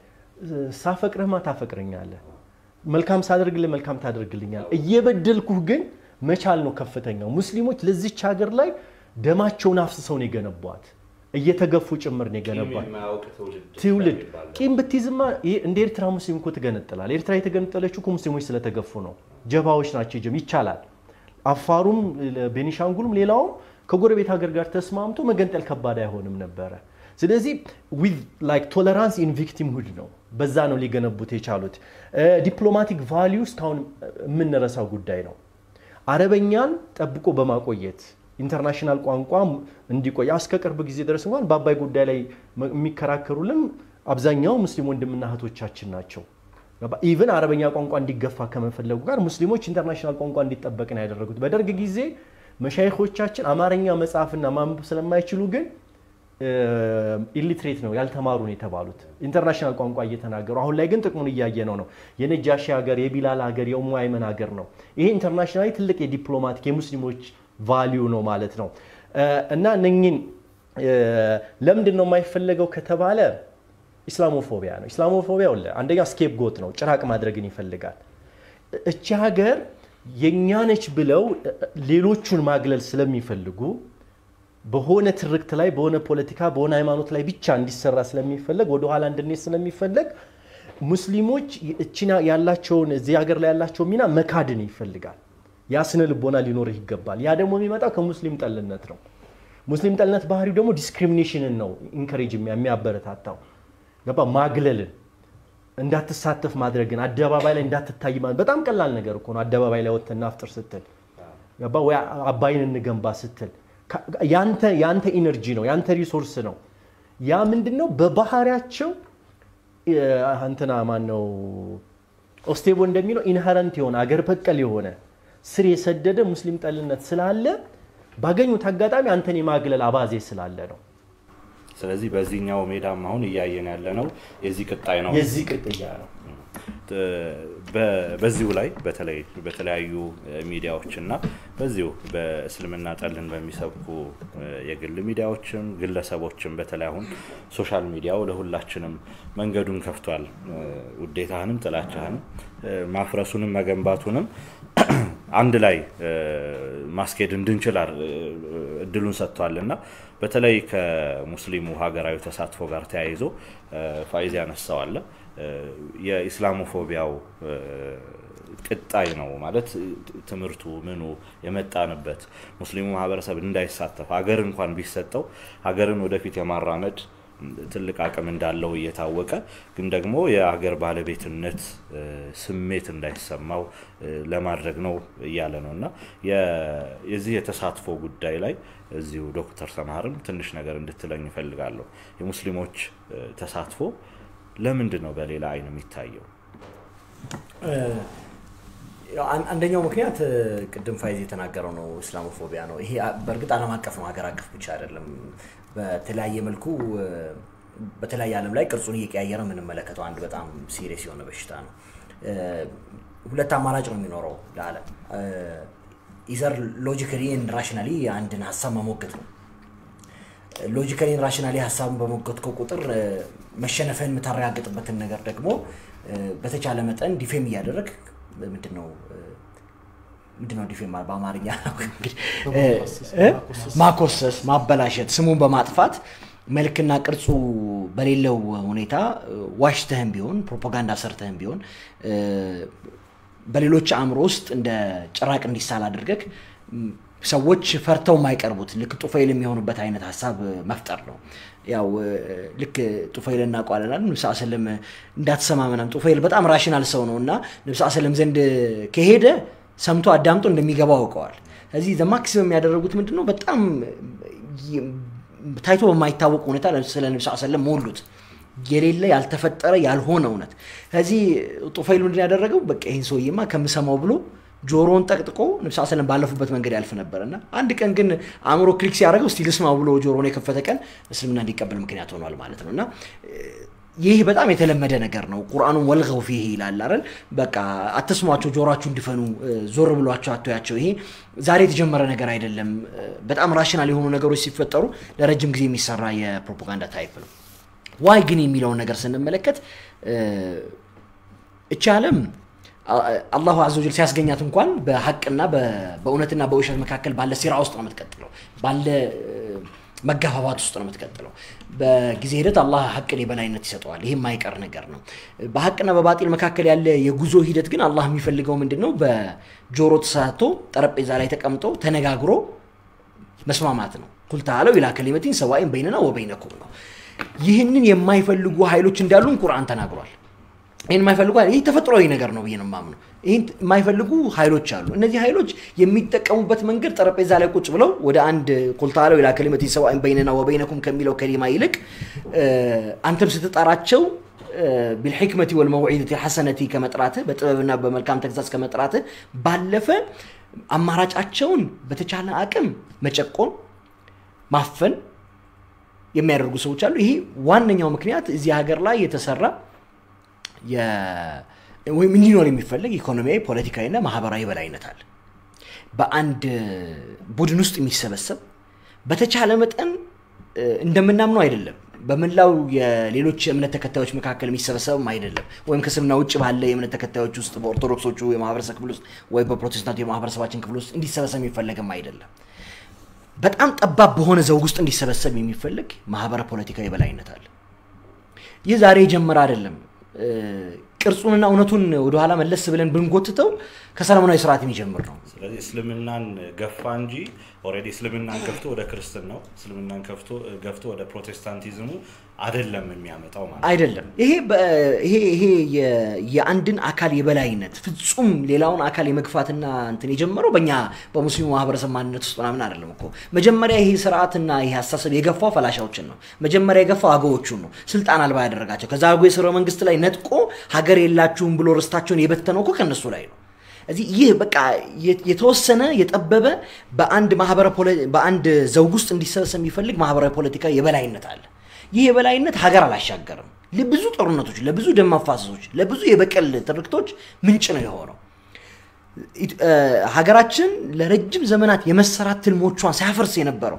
ሳፈቅርህማ ታፈቅረኛለህ መልካም ሳደርግልህ መልካም ታደርግልኛል። እየበደልኩህ ግን መቻል ነው ከፍተኛው። ሙስሊሞች ለዚች ሀገር ላይ ደማቸውን አፍስሰው ነው የገነቧት። እየተገፉ ጭምር ነው የገነቧት። ትውልድ ቂም ብትይዝማ እንደ ኤርትራ ሙስሊም እኮ ትገነጥላል። ኤርትራ የተገነጠለችው እኮ ሙስሊሞች ስለተገፉ ነው። ጀባዎች ናቸው። ጀም ይቻላል። አፋሩም፣ ቤኒሻንጉልም፣ ሌላውም ከጎረቤት ሀገር ጋር ተስማምቶ መገንጠል ከባድ አይሆንም ነበረ። ስለዚህ ዊዝ ላይክ ቶለራንስ ኢን ቪክቲምሁድ ነው። በዛ ነው ሊገነቡት የቻሉት። ዲፕሎማቲክ ቫሊዩ እስካሁን የምንረሳው ጉዳይ ነው። አረበኛን ጠብቆ በማቆየት ኢንተርናሽናል ቋንቋ እንዲቆይ እስከ ቅርብ ጊዜ ድረስ እንኳን በአባይ ጉዳይ ላይ የሚከራከሩልን አብዛኛው ሙስሊም ወንድምና እህቶቻችን ናቸው። ኢቨን አረበኛ ቋንቋ እንዲገፋ ከመፈለጉ ጋር ሙስሊሞች ኢንተርናሽናል ቋንቋ እንዲጠበቅ ነው ያደረጉት። በደርግ ጊዜ መሻይኮቻችን አማርኛ መጽሐፍና ማንበብ ስለማይችሉ ግን ኢሊትሬት ነው ያልተማሩ ነው የተባሉት ኢንተርናሽናል ቋንቋ እየተናገሩ አሁን ላይ ግን ጥቅሙን እያየ ነው ነው የነጃሺ ሀገር የቢላል ሀገር የኡሙ አይመን ሀገር ነው ይሄ ኢንተርናሽናሊ ትልቅ የዲፕሎማቲክ የሙስሊሞች ቫሊዩ ነው ማለት ነው እና እነኝን ለምንድን ነው የማይፈለገው ከተባለ ኢስላሞፎቢያ ነው ኢስላሞፎቢያ አንደኛ ስኬፕ ጎት ነው ጭራቅ ማድረግን ይፈልጋል እቺ ሀገር የእኛ ነች ብለው ሌሎቹን ማግለል ስለሚፈልጉ በሆነ ትርክት ላይ በሆነ ፖለቲካ በሆነ ሃይማኖት ላይ ብቻ እንዲሰራ ስለሚፈለግ ወደኋላ እንድንሄድ ስለሚፈለግ ሙስሊሞች እችና ያላቸውን እዚህ ሀገር ላይ ያላቸውን ሚና መካድን ይፈልጋል። ያ ስነ ልቦና ሊኖርህ ይገባል። ያ ደግሞ የሚመጣው ከሙስሊም ጠልነት ነው። ሙስሊም ጠልነት ባህሪው ደግሞ ዲስክሪሚኔሽንን ነው ኢንከሬጅ የሚያበረታታው ገባ ማግለልን እንዳትሳተፍ ማድረግን አደባባይ ላይ እንዳትታይ ማለት በጣም ቀላል ነገር እኮ ነው። አደባባይ ላይ ወጥተህ እናፍጥር ስትል ገባ ወይ አባይን እንገንባ ስትል ካ- ያንተ ያንተ ኢነርጂ ነው ያንተ ሪሶርስ ነው። ያ ምንድን ነው በባህሪያቸው እ፣ እንትና ማን ነው ኦስቴቦ እንደሚለው ኢንሄረንት የሆነ አገር በቀል የሆነ ስር የሰደደ ሙስሊም ጠልነት ስላለ ባገኙት አጋጣሚ አንተን የማግለል አባዜ ስላለ ነው።
ስለዚህ በዚህኛው ሜዳም አሁን እያየን ያለ ነው የዚህ ቅጣይ ነው።
የዚህ ቅጥያ ነው።
በ- በዚሁ ላይ በተለይ በተለያዩ ሚዲያዎች እና በዚሁ በእስልምና ጠልን በሚሰብኩ እ፣ የግል ሚዲያዎችም ግለሰቦችም በተለይ አሁን ሶሻል ሚዲያው ለሁላችንም መንገዱን ከፍቷል። እ፣ ውዴታህንም ጥላቻህንም እ፣ ማፍረሱንም መገንባቱንም አንድ ላይ እ፣ ማስኬድ እንድንችል አር- እ፣ እድሉን ሰጥቷል እና በተለይ ከሙስሊሙ ሀገራዊ ተሳትፎ ጋር ተያይዞ እ፣ ፋይዝ ያነሳዋለ እ፣ የኢስላሞፎቢያው እ፣ ቅጣይ ነው ማለት እ፣ ትምህርቱ ምኑ የመጣንበት ሙስሊሙ ማህበረሰብ እንዳይሳተፍ ሀገር እንኳን ቢሰጠው ሀገርን ወደፊት የማራመድ ትልቅ አቅም እንዳለው እየታወቀ ግን ደግሞ የሀገር ባለቤትነት እ፣ ስሜት እንዳይሰማው እ፣ ለማድረግ ነው እያለ ነው እና የ- የዚህ የተሳትፎ ጉዳይ ላይ እዚሁ ዶክተር ሰምሃርም ትንሽ ነገር እንድትለኝ ይፈልጋለሁ። የሙስሊሞች እ፣ ተሳትፎ ለምንድን ነው በሌላ አይን የሚታየው?
ያው አን- አንደኛው ምክንያት እ፣ ቅድም ፋይዝ የተናገረው ነው፣ እስላሞፎቢያ ነው። ይሄ አ- በእርግጥ ዓለም አቀፍ ነው፣ ሀገር አቀፍ ብቻ አይደለም። በተለያየ መልኩ እ፣ በተለያየ ዓለም ላይ ቅርጹን እየቀያየረ የምንመለከተው አንድ በጣም ሲሪየስ የሆነ በሽታ ነው። እ፣ ሁለት አማራጭ ነው የሚኖረው ለዓለም ኢዘር ሎጂካሊ ራሽናሊ አንድን ሀሳብ መሞገት ነው። ሎጂካሊ ራሽናሊ ሀሳብን በሞገትከው ቁጥር እ፣ መሸነፍህን የምታረጋግጥበትን ነገር ደግሞ እ፣ በተቻለ መጠን ዲፌም እያደረግ ምንድን ነው እ፣ ምንድን ነው ዲፌም ማለት በአማርኛ እንግዲህ፣ እ፣ እ፣ ማኮሰስ፣ ማበላሸት፣ ስሙን በማጥፋት መልክና ቅርጹ በሌለው ሁኔታ እ፣ ዋሽተህም ቢሆን ፕሮፓጋንዳ ሰርተህም ቢሆን እ፣ በሌሎች አእምሮ ውስጥ እንደ ጭራቅ እንዲሳል አድርገህ ም፣ ሰዎች ፈርተው የማይቀርቡት ልክ ጡፈይል የሚሆኑበት አይነት ሀሳብ መፍጠር ነው። ያው እ፣ ልክ ጡፈይል እናውቀዋለን። ንብስ ስለም እንዳትሰማ ምናምን ጡፈይል በጣም ራሽናል ሰው ነው እና ንብስ ስለም ዘንድ ከሄደ ሰምቶ አዳምጦ እንደሚገባው አውቀዋል። ስለዚህ ዘማክሲመም የሚያደረጉት ምንድን ነው? በጣም ይ- ታይቶ በማይታወቅ ሁኔታ ስለ ንብስ ስለም ሞሉት። የሌለ ያልተፈጠረ ያልሆነ እውነት። ስለዚህ ጡፈይል ምንድን ያደረገው በቃ ይህን ሰውዬማ ከምሰማው ብሎ ጆሮውን ጠቅጥቆ ንብስ ሰለም ባለፉበት መንገድ ያልፍ ነበር እና አንድ ቀን ግን አእምሮ ክሊክ ሲያደርገው እስቲ ልስማው ብሎ ጆሮውን የከፈተ ቀን እስልምና እንዲቀበል ምክንያት ሆኗል ማለት ነው እና ይህ በጣም የተለመደ ነገር ነው። ቁርአኑን ወልገው ፊህ ይላል አይደል? በቃ አትስሟቸው፣ ጆሯችሁ እንዲፈኑ ዞር ብሏቸው አትያቸው። ይሄ ዛሬ የተጀመረ ነገር አይደለም። በጣም ራሽናል የሆኑ ነገሮች ሲፈጠሩ ለረጅም ጊዜ የሚሰራ የፕሮፓጋንዳ ታይፕ ነው። ዋይ ግን የሚለውን ነገር ስንመለከት እቺ ዓለም አላሁ አዘ ወጀል ሲያስገኛት እንኳን በሀቅና በእውነትና በውሸት መካከል ባለ ሲራ ውስጥ ነው የምትቀጥለው፣ ባለ መጋፋባት ውስጥ ነው የምትቀጥለው። በጊዜ ሂደት አላህ ሀቅን የበላይነት ይሰጠዋል። ይህ የማይቀር ነገር ነው። በሀቅና በባጢል መካከል ያለ የጉዞ ሂደት ግን አላህ የሚፈልገው ምንድን ነው? በጆሮ ተሳቶ ጠረጴዛ ላይ ተቀምጦ ተነጋግሮ መስማማት ነው። ቁል ተዓለው ኢላ ከሊመቲን ሰዋኢን በይነና ወበይነኩም ነው። ይህንን የማይፈልጉ ኃይሎች እንዳሉን ቁርአን ተናግሯል። ይህን የማይፈልጉ ይህ ተፈጥሯዊ ነገር ነው ብዬ ነው የማምነው። ይህን የማይፈልጉ ኃይሎች አሉ። እነዚህ ኃይሎች የሚጠቀሙበት መንገድ ጠረጴዛ ላይ ቁጭ ብለው ወደ አንድ ቁልታለው ኢላ ከሊመቲን ሰዋኢን በይነና ወበይነኩም ከሚለው ከሊማ ይልቅ አንተም ስትጠራቸው ቢልሕክመቲ ወልመውዒደቲ ሐሰነቲ ከመጥራትህ በጥበብና በመልካም ተግዛዝ ከመጥራትህ ባለፈ አማራጫቸውን በተቻለ አቅም መጨቆን፣ ማፈን የሚያደርጉ ሰዎች አሉ። ይሄ ዋነኛው ምክንያት እዚህ ሀገር ላይ የተሰራ ወይም እንዲኖር የሚፈለግ ኢኮኖሚያዊ፣ ፖለቲካዊና ማህበራዊ በላይነት አለ። በአንድ ቡድን ውስጥ የሚሰበሰብ በተቻለ መጠን እንደምናምነው አይደለም። በመላው የሌሎች እምነት ተከታዮች መካከል የሚሰበሰብም አይደለም። ወይም ከእስልምና ውጭ ባለ የእምነት ተከታዮች ውስጥ በኦርቶዶክሶቹ የማህበረሰብ ክፍል ውስጥ ወይም በፕሮቴስታንቱ የማህበረሰባችን ክፍል ውስጥ እንዲሰበሰብ የሚፈለግም አይደለም። በጣም ጠባብ በሆነ ዘውግ ውስጥ እንዲሰበሰብ የሚፈልግ ማህበረ ፖለቲካዊ በላይነት አለ። ይህ ዛሬ የጀመረ አይደለም። ቅርጹንና እውነቱን ወደኋላ መለስ ብለን ብንጎትተው ከሰለሞናዊ ስርዓት የሚጀምር ነው።
ስለዚህ እስልምናን ገፋ እንጂ ኦልሬዲ እስልምናን ገፍቶ ወደ ክርስትናው እስልምናን ገፍቶ ገፍቶ ወደ ፕሮቴስታንቲዝሙ አይደለም የሚያመጣው ማለት ነው።
አይደለም። ይሄ በ- ይሄ ይሄ የ- የአንድን አካል የበላይነት ፍጹም ሌላውን አካል የመግፋትና እንትን የጀመረው በእኛ በሙስሊሙ ማህበረሰብ ማንነት ውስጥ ምናምን አይደለም እኮ። መጀመሪያ ይሄ ስርዓትና ይሄ አስተሳሰብ የገፋው ፈላሻዎችን ነው። መጀመሪያ የገፋው አገዎቹን ነው፣ ስልጣን አልባ ያደረጋቸው። ከዛ አገው የስርወ መንግስት ላይ ነጥቆ ሀገር የላችሁም ብሎ ርስታቸውን የበተነው እኮ ከእነሱ ላይ ነው። እዚህ ይህ በቃ የ- የተወሰነ የጠበበ በአንድ ማህበረ ፖለ- በአንድ ዘውግ ውስጥ እንዲሰበሰብ የሚፈልግ ማህበራዊ ፖለቲካዊ የበላይነት አለ። ይህ የበላይነት ሀገር አላሻገርም። ለብዙ ጦርነቶች፣ ለብዙ ደም መፋሰሶች፣ ለብዙ የበቀል ትርክቶች ምንጭ ነው የሆነው። ኢት- እ፣ ሀገራችን ለረጅም ዘመናት የመሰራት ትልሞቿን ሳያፈርስ የነበረው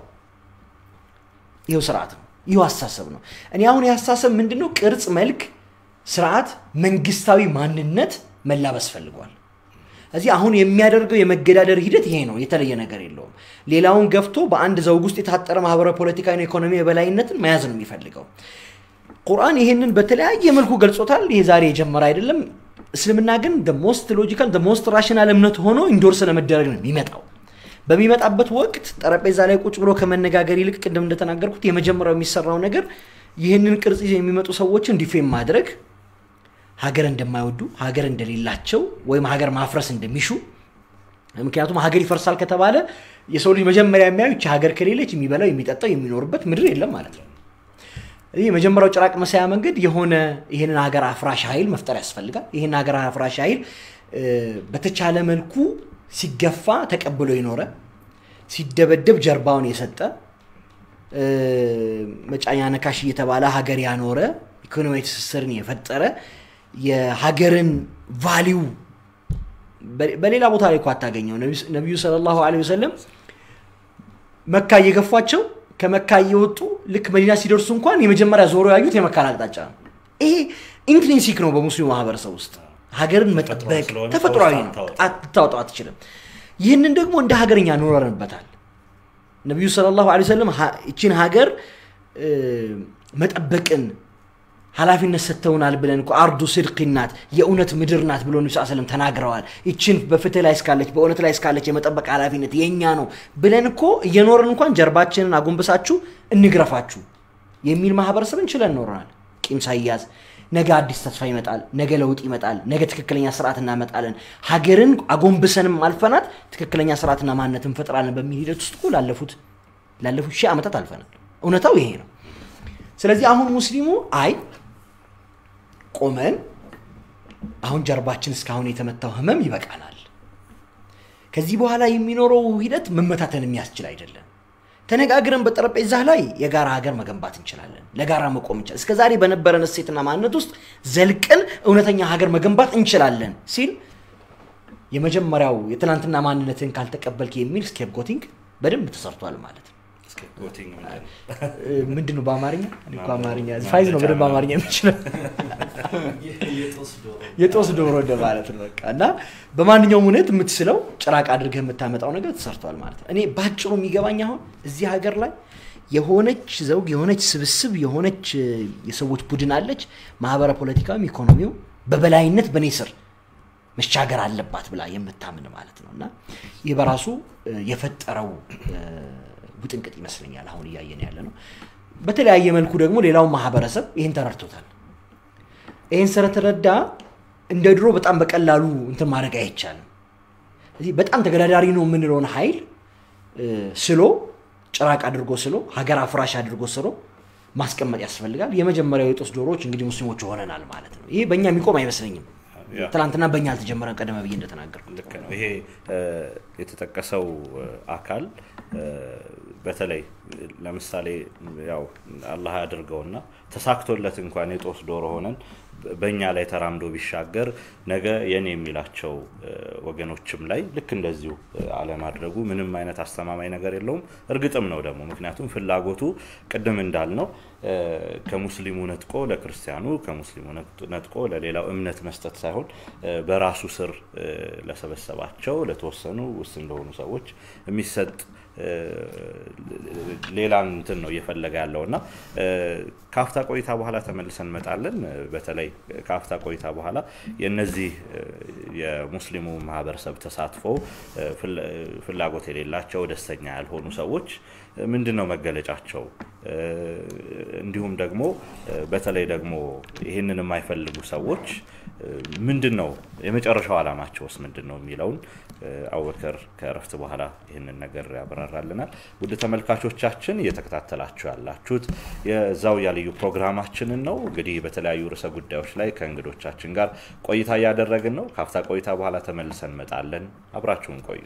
ይኸው ስርዓት ነው። ይኸው አስተሳሰብ ነው። እኔ አሁን የአስተሳሰብ ምንድን ነው? ቅርጽ፣ መልክ፣ ስርዓት፣ መንግስታዊ ማንነት መላበስ ፈልጓል። እዚህ አሁን የሚያደርገው የመገዳደር ሂደት ይሄ ነው። የተለየ ነገር የለውም። ሌላውን ገፍቶ በአንድ ዘውግ ውስጥ የታጠረ ማህበራዊ፣ ፖለቲካዊ፣ ኢኮኖሚ የበላይነትን መያዝ ነው የሚፈልገው። ቁርአን ይሄንን በተለያየ መልኩ ገልጾታል። ይሄ ዛሬ የጀመረ አይደለም። እስልምና ግን ሞስት ሎጂካል ሞስት ራሽናል እምነት ሆኖ ኢንዶርስ ለመደረግ ነው የሚመጣው። በሚመጣበት ወቅት ጠረጴዛ ላይ ቁጭ ብሎ ከመነጋገር ይልቅ ቅድም እንደተናገርኩት የመጀመሪያው የሚሰራው ነገር ይህንን ቅርጽ ይዘው የሚመጡ ሰዎችን ዲፌም ማድረግ ሀገር እንደማይወዱ ሀገር እንደሌላቸው ወይም ሀገር ማፍረስ እንደሚሹ ምክንያቱም ሀገር ይፈርሳል ከተባለ የሰው ልጅ መጀመሪያ የሚያዩ ይቺ ሀገር ከሌለች የሚበላው የሚጠጣው የሚኖርበት ምድር የለም ማለት ነው ይህ የመጀመሪያው ጭራቅ መሳያ መንገድ የሆነ ይህንን ሀገር አፍራሽ ኃይል መፍጠር ያስፈልጋል ይህን ሀገር አፍራሽ ኃይል እ፣ በተቻለ መልኩ ሲገፋ ተቀብሎ የኖረ ሲደበደብ ጀርባውን የሰጠ እ፣ መጫኛ ነካሽ እየተባለ ሀገር ያኖረ ኢኮኖሚያዊ ትስስርን የፈጠረ የሀገርን ቫሊው በ- በሌላ ቦታ ላይ እኮ አታገኘው። ነቢዩ- ነቢዩ ሰለላሁ ዐለይሂ ወሰለም መካ እየገፏቸው ከመካ እየወጡ ልክ መዲና ሲደርሱ እንኳን የመጀመሪያ ዞሮ ያዩት የመካን አቅጣጫ ነው። ይሄ ኢንትሪንሲክ ነው በሙስሊሙ ማህበረሰብ ውስጥ ሀገርን መጠበቅ
ስለሆነ
ተፈጥሯዊ
ከውስጥ
ነው።
አታወጣም።
አታወጣው አትችልም። ይህንን ደግሞ እንደ ሀገርኛ ኖረንበታል። ነቢዩ ሰለላሁ ዐለይሂ ወሰለም ሀ- ይችን ሀገር እ፣ መጠበቅን ኃላፊነት ሰጥተውናል ብለን እኮ አርዱ ስድቅ ናት የእውነት ምድር ናት ብሎ ነቢ ስለም ተናግረዋል። ይችን በፍትህ ላይ እስካለች በእውነት ላይ እስካለች የመጠበቅ ኃላፊነት የእኛ ነው ብለን እኮ እየኖርን እንኳን ጀርባችንን አጎንብሳችሁ እንግረፋችሁ የሚል ማህበረሰብን ችለን ኖረናል። ቂም ሳይያዝ ነገ አዲስ ተስፋ ይመጣል፣ ነገ ለውጥ ይመጣል፣ ነገ ትክክለኛ ስርዓት እናመጣለን፣ ሀገርን አጎንብሰንም አልፈናት ትክክለኛ ስርዓትና ማንነት እንፈጥራለን በሚል ሂደት ውስጥ እኮ ላለፉት ላለፉት ሺህ ዓመታት አልፈናል። እውነታው ይሄ ነው። ስለዚህ አሁን ሙስሊሙ አይ ቆመን አሁን ጀርባችን እስካሁን የተመታው ህመም ይበቃናል። ከዚህ በኋላ የሚኖረው ሂደት መመታተን የሚያስችል አይደለም። ተነጋግረን በጠረጴዛ ላይ የጋራ ሀገር መገንባት እንችላለን። ለጋራ መቆም እንችላለን። እስከ ዛሬ በነበረን እሴትና ማንነት ውስጥ ዘልቀን እውነተኛ ሀገር መገንባት እንችላለን ሲል የመጀመሪያው የትናንትና ማንነትን ካልተቀበልክ የሚል ስኬፕጎቲንግ በደንብ ተሰርቷል ማለት ነው።
ስኬፕጎቲንግ ምንድን ነው?
እ፣ ምንድን ነው በአማርኛ እኔ እኮ አማርኛ ፋይዝ ነው በደንብ አማርኛ የሚችለው የጦስ ዶሮ እንደ ማለት ነው በቃ እና በማንኛውም እውነት የምትስለው ጭራቅ አድርገህ የምታመጣው ነገር ተሰርቷል ማለት ነው። እኔ ባጭሩ የሚገባኝ አሁን እዚህ ሀገር ላይ የሆነች ዘውግ የሆነች ስብስብ የሆነች እ፣ የሰዎች ቡድን አለች። ማህበረ ፖለቲካዊም ኢኮኖሚው በበላይነት በእኔ ስር መሻገር አለባት ብላ የምታምን ማለት ነው እና ይህ በራሱ እ፣ የፈጠረው እ፣ ውጥንቅጥ ይመስለኛል አሁን እያየን ያለ ነው። በተለያየ መልኩ ደግሞ ሌላው ማህበረሰብ ይህን ተረድቶታል። ይህን ስለተረዳ እንደ ድሮ በጣም በቀላሉ እንትን ማድረግ አይቻልም። እዚህ በጣም ተገዳዳሪ ነው የምንለውን ኃይል እ፣ ስሎ ጭራቅ አድርጎ ስሎ ሀገር አፍራሽ አድርጎ ስሎ ማስቀመጥ ያስፈልጋል። የመጀመሪያው የጦስ ዶሮዎች እንግዲህ ሙስሊሞች ሆነናል ማለት ነው። ይሄ በእኛ የሚቆም አይመስለኝም።
ያ።
ትናንትና በእኛ አልተጀመረም፣ ቀደመ ብዬ እንደተናገርኩ
ልክ ነው። ይሄ እ፣ የተጠቀሰው እ፣ አካል እ፣ በተለይ ለምሳሌ ያው አላህ ያድርገውና ተሳክቶለት እንኳን የጦስ ዶሮ ሆነን በእኛ ላይ ተራምዶ ቢሻገር ነገ የኔ የሚላቸው እ፣ ወገኖችም ላይ ልክ እንደዚሁ እ፣ አለማድረጉ ምንም አይነት አስተማማኝ ነገር የለውም። እርግጥም ነው ደግሞ ምክንያቱም ፍላጎቱ ቅድም እንዳልነው እ፣ ከሙስሊሙ ነጥቆ ለክርስቲያኑ ከሙስሊሙ ነጥ- ነጥቆ ለሌላው እምነት መስጠት ሳይሆን እ፣ በራሱ ስር እ፣ ለሰበሰባቸው ለተወሰኑ ውስን ለሆኑ ሰዎች የሚሰጥ ሌላ እንትን ነው እየፈለገ ያለው እና ከአፍታ ቆይታ በኋላ ተመልሰን እንመጣለን። በተለይ ከአፍታ ቆይታ በኋላ የነዚህ የሙስሊሙ ማህበረሰብ ተሳትፎ ፍላጎት የሌላቸው ደስተኛ ያልሆኑ ሰዎች ምንድን ነው መገለጫቸው? እንዲሁም ደግሞ በተለይ ደግሞ ይህንን የማይፈልጉ ሰዎች ምንድን ነው የመጨረሻው ዓላማቸውስ ምንድን ነው የሚለውን አቡበከር ከእረፍት በኋላ ይህንን ነገር ያብራራልናል። ውድ ተመልካቾቻችን እየተከታተላችሁ ያላችሁት የዛውያ ልዩ ፕሮግራማችንን ነው። እንግዲህ በተለያዩ ርዕሰ ጉዳዮች ላይ ከእንግዶቻችን ጋር ቆይታ እያደረግን ነው። ከአፍታ ቆይታ በኋላ ተመልሰን እንመጣለን። አብራችሁን ቆዩ።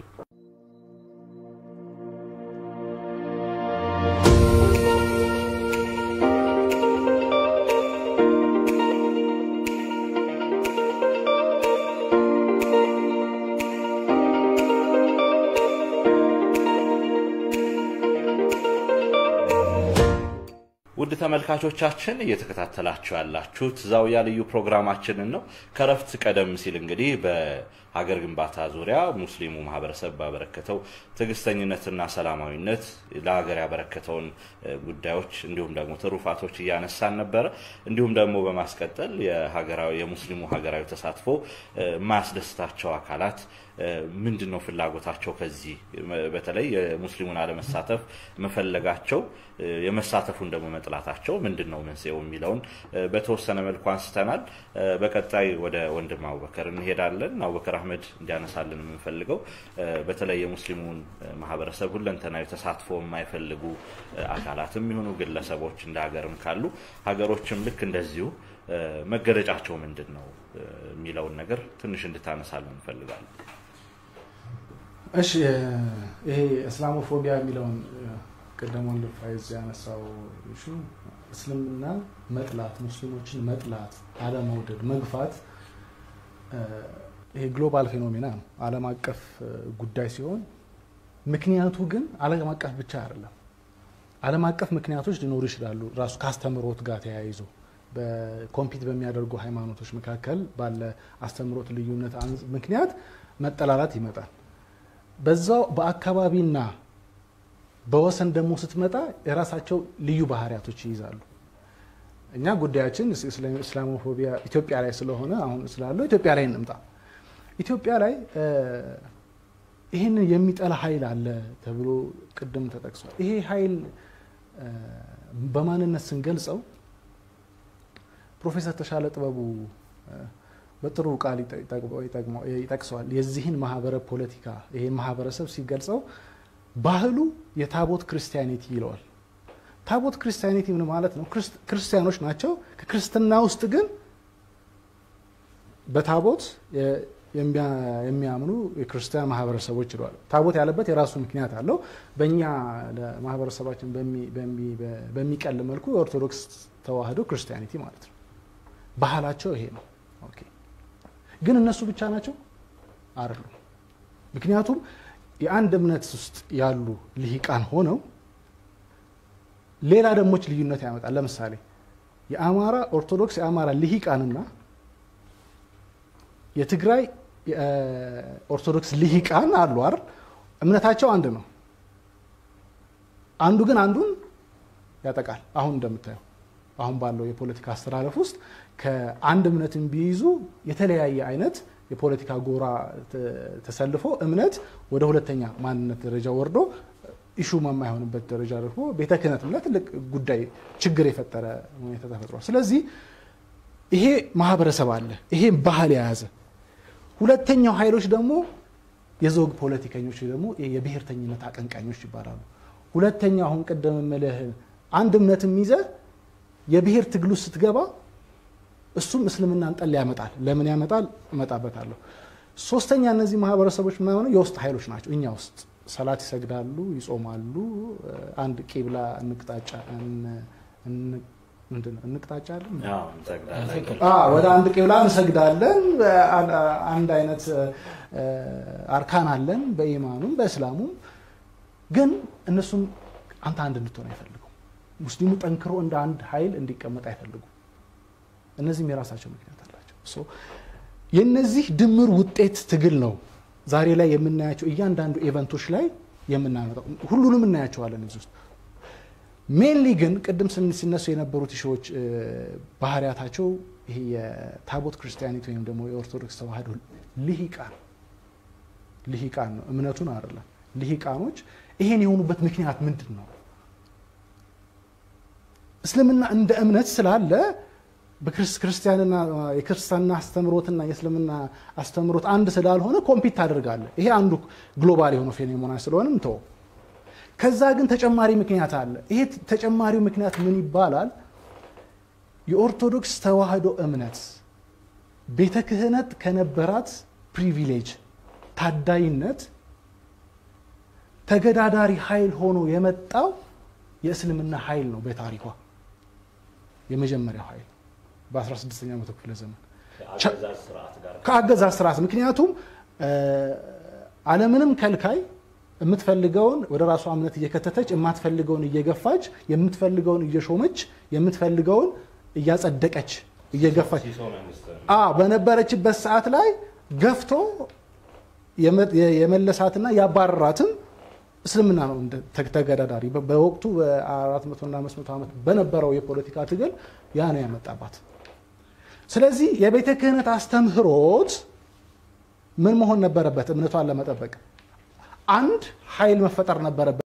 ውድ ተመልካቾቻችን እየተከታተላችሁ ያላችሁት ዛውያ ልዩ ፕሮግራማችንን ነው። ከረፍት ቀደም ሲል እንግዲህ በሀገር ግንባታ ዙሪያ ሙስሊሙ ማህበረሰብ ባበረከተው ትዕግስተኝነትና ሰላማዊነት ለሀገር ያበረከተውን ጉዳዮች እንዲሁም ደግሞ ትሩፋቶች እያነሳን ነበረ። እንዲሁም ደግሞ በማስቀጠል የሀገራዊ የሙስሊሙ ሀገራዊ ተሳትፎ የማያስደስታቸው አካላት ምንድን ነው ፍላጎታቸው? ከዚህ በተለይ የሙስሊሙን አለመሳተፍ መፈለጋቸው የመሳተፉን ደግሞ መጥላታቸው ምንድን ነው መንስኤው የሚለውን በተወሰነ መልኩ አንስተናል። በቀጣይ ወደ ወንድም አቡበከር እንሄዳለን። አቡበከር አህመድ እንዲያነሳልን የምንፈልገው በተለይ የሙስሊሙን ማህበረሰብ ሁለንተናዊ ተሳትፎ የማይፈልጉ አካላትም የሚሆኑ ግለሰቦች እንደ ሀገርም ካሉ ሀገሮችም ልክ እንደዚሁ መገለጫቸው ምንድን ነው የሚለውን ነገር ትንሽ እንድታነሳልን እንፈልጋለን።
እሺ ይሄ እስላሞፎቢያ የሚለውን ቅድም ወንድም ፋይዝ ያነሳው እሹ እስልምና መጥላት፣ ሙስሊሞችን መጥላት፣ አለመውደድ፣ መግፋት ይሄ ግሎባል ፌኖሜና ነው፣ ዓለም አቀፍ ጉዳይ ሲሆን ምክንያቱ ግን ዓለም አቀፍ ብቻ አይደለም። ዓለም አቀፍ ምክንያቶች ሊኖሩ ይችላሉ። ራሱ ከአስተምሮት ጋር ተያይዞ በኮምፒት በሚያደርጉ ሃይማኖቶች መካከል ባለ አስተምሮት ልዩነት ምክንያት መጠላላት ይመጣል። በዛው በአካባቢና በወሰን ደግሞ ስትመጣ የራሳቸው ልዩ ባህሪያቶች ይይዛሉ። እኛ ጉዳያችን እስላሞፎቢያ ኢትዮጵያ ላይ ስለሆነ አሁን ስላለው ኢትዮጵያ ላይ እንምጣ። ኢትዮጵያ ላይ ይህንን የሚጠላ ኃይል አለ ተብሎ ቅድም ተጠቅሷል። ይሄ ኃይል በማንነት ስንገልጸው ፕሮፌሰር ተሻለ ጥበቡ በጥሩ ቃል ይጠቅሰዋል። የዚህን ማህበረ ፖለቲካ ይህን ማህበረሰብ ሲገልጸው ባህሉ የታቦት ክርስቲያኒቲ ይለዋል። ታቦት ክርስቲያኒቲ ምን ማለት ነው? ክርስቲያኖች ናቸው። ከክርስትና ውስጥ ግን በታቦት የሚያምኑ የክርስቲያን ማህበረሰቦች ይለዋል። ታቦት ያለበት የራሱ ምክንያት አለው። በእኛ ለማህበረሰባችን በሚቀል መልኩ የኦርቶዶክስ ተዋህዶ ክርስቲያኒቲ ማለት ነው። ባህላቸው ይሄ ነው። ኦኬ ግን እነሱ ብቻ ናቸው አይደሉም። ምክንያቱም የአንድ እምነት ውስጥ ያሉ ልሂቃን ሆነው ሌላ ደሞች ልዩነት ያመጣል። ለምሳሌ የአማራ ኦርቶዶክስ የአማራ ልሂቃንና የትግራይ ኦርቶዶክስ ልሂቃን አሉ አይደል? እምነታቸው አንድ ነው። አንዱ ግን አንዱን ያጠቃል። አሁን እንደምታየው አሁን ባለው የፖለቲካ አስተላለፍ ውስጥ ከአንድ እምነትን ቢይዙ የተለያየ አይነት የፖለቲካ ጎራ ተሰልፎ እምነት ወደ ሁለተኛ ማንነት ደረጃ ወርዶ ኢሹ የማይሆንበት ደረጃ ደግሞ ቤተ ክህነትም ላይ ትልቅ ጉዳይ ችግር የፈጠረ ሁኔታ ተፈጥሯል። ስለዚህ ይሄ ማህበረሰብ አለ፣ ይሄ ባህል የያዘ ሁለተኛው ኃይሎች ደግሞ የዘውግ ፖለቲከኞች ደግሞ የብሔርተኝነት አቀንቃኞች ይባላሉ። ሁለተኛው አሁን ቅድም የምልህ አንድ እምነትም ይዘህ የብሔር ትግሉ ስትገባ እሱም እስልምናን ጠል ያመጣል። ለምን ያመጣል? እመጣበታለሁ። ሶስተኛ እነዚህ ማህበረሰቦች ምናምን የውስጥ ኃይሎች ናቸው። እኛ ውስጥ ሰላት ይሰግዳሉ፣ ይጾማሉ። አንድ ቂብላ እንቅጣጫ እንቅጣጫ አለን ወደ አንድ ቂብላ እንሰግዳለን። አንድ አይነት አርካን አለን በኢማኑም በእስላሙም። ግን እነሱም አንተ አንድ እንድትሆን አይፈልጉም። ሙስሊሙ ጠንክሮ እንደ አንድ ኃይል እንዲቀመጥ አይፈልጉም። እነዚህም የራሳቸው ምክንያት አላቸው። የነዚህ ድምር ውጤት ትግል ነው ዛሬ ላይ የምናያቸው እያንዳንዱ ኢቨንቶች ላይ የምናመጣው። ሁሉንም እናያቸዋለን እዚህ ውስጥ ሜንሊ ግን ቅድም ስን- ሲነሱ የነበሩት ሺዎች ባህሪያታቸው ይሄ የታቦት ክርስቲያኒቲ ወይም ደግሞ የኦርቶዶክስ ተዋህዶ ልሂቃን ልሂቃን ነው፣ እምነቱን አይደለም። ልሂቃኖች ይሄን የሆኑበት ምክንያት ምንድን ነው? እስልምና እንደ እምነት ስላለ በክርስቲያንና የክርስትና አስተምሮትና የእስልምና አስተምሮት አንድ ስላልሆነ ኮምፒት ታደርጋለህ። ይሄ አንዱ ግሎባል የሆነ ፌኖሜና ስለሆነም ተው። ከዛ ግን ተጨማሪ ምክንያት አለ። ይሄ ተጨማሪው ምክንያት ምን ይባላል? የኦርቶዶክስ ተዋህዶ እምነት ቤተ ክህነት ከነበራት ፕሪቪሌጅ ታዳይነት ተገዳዳሪ ኃይል ሆኖ የመጣው የእስልምና ኃይል ነው። በታሪኳ የመጀመሪያው ኃይል በ16ኛው መቶ ክፍለ ዘመን ከአገዛዝ ስርዓት ምክንያቱም ዓለምንም ከልካይ የምትፈልገውን ወደ ራሷ እምነት እየከተተች የማትፈልገውን እየገፋች የምትፈልገውን እየሾመች የምትፈልገውን እያጸደቀች እየገፋች አዎ በነበረችበት ሰዓት ላይ ገፍቶ የመለሳትና ያባረራትም እስልምና ነው እንደ ተገዳዳሪ በወቅቱ በ400 እና 500 ዓመት በነበረው የፖለቲካ ትግል ያ ነው ያመጣባት። ስለዚህ የቤተ ክህነት አስተምህሮት ምን መሆን ነበረበት? እምነቷን ለመጠበቅ አንድ ኃይል መፈጠር ነበረበት።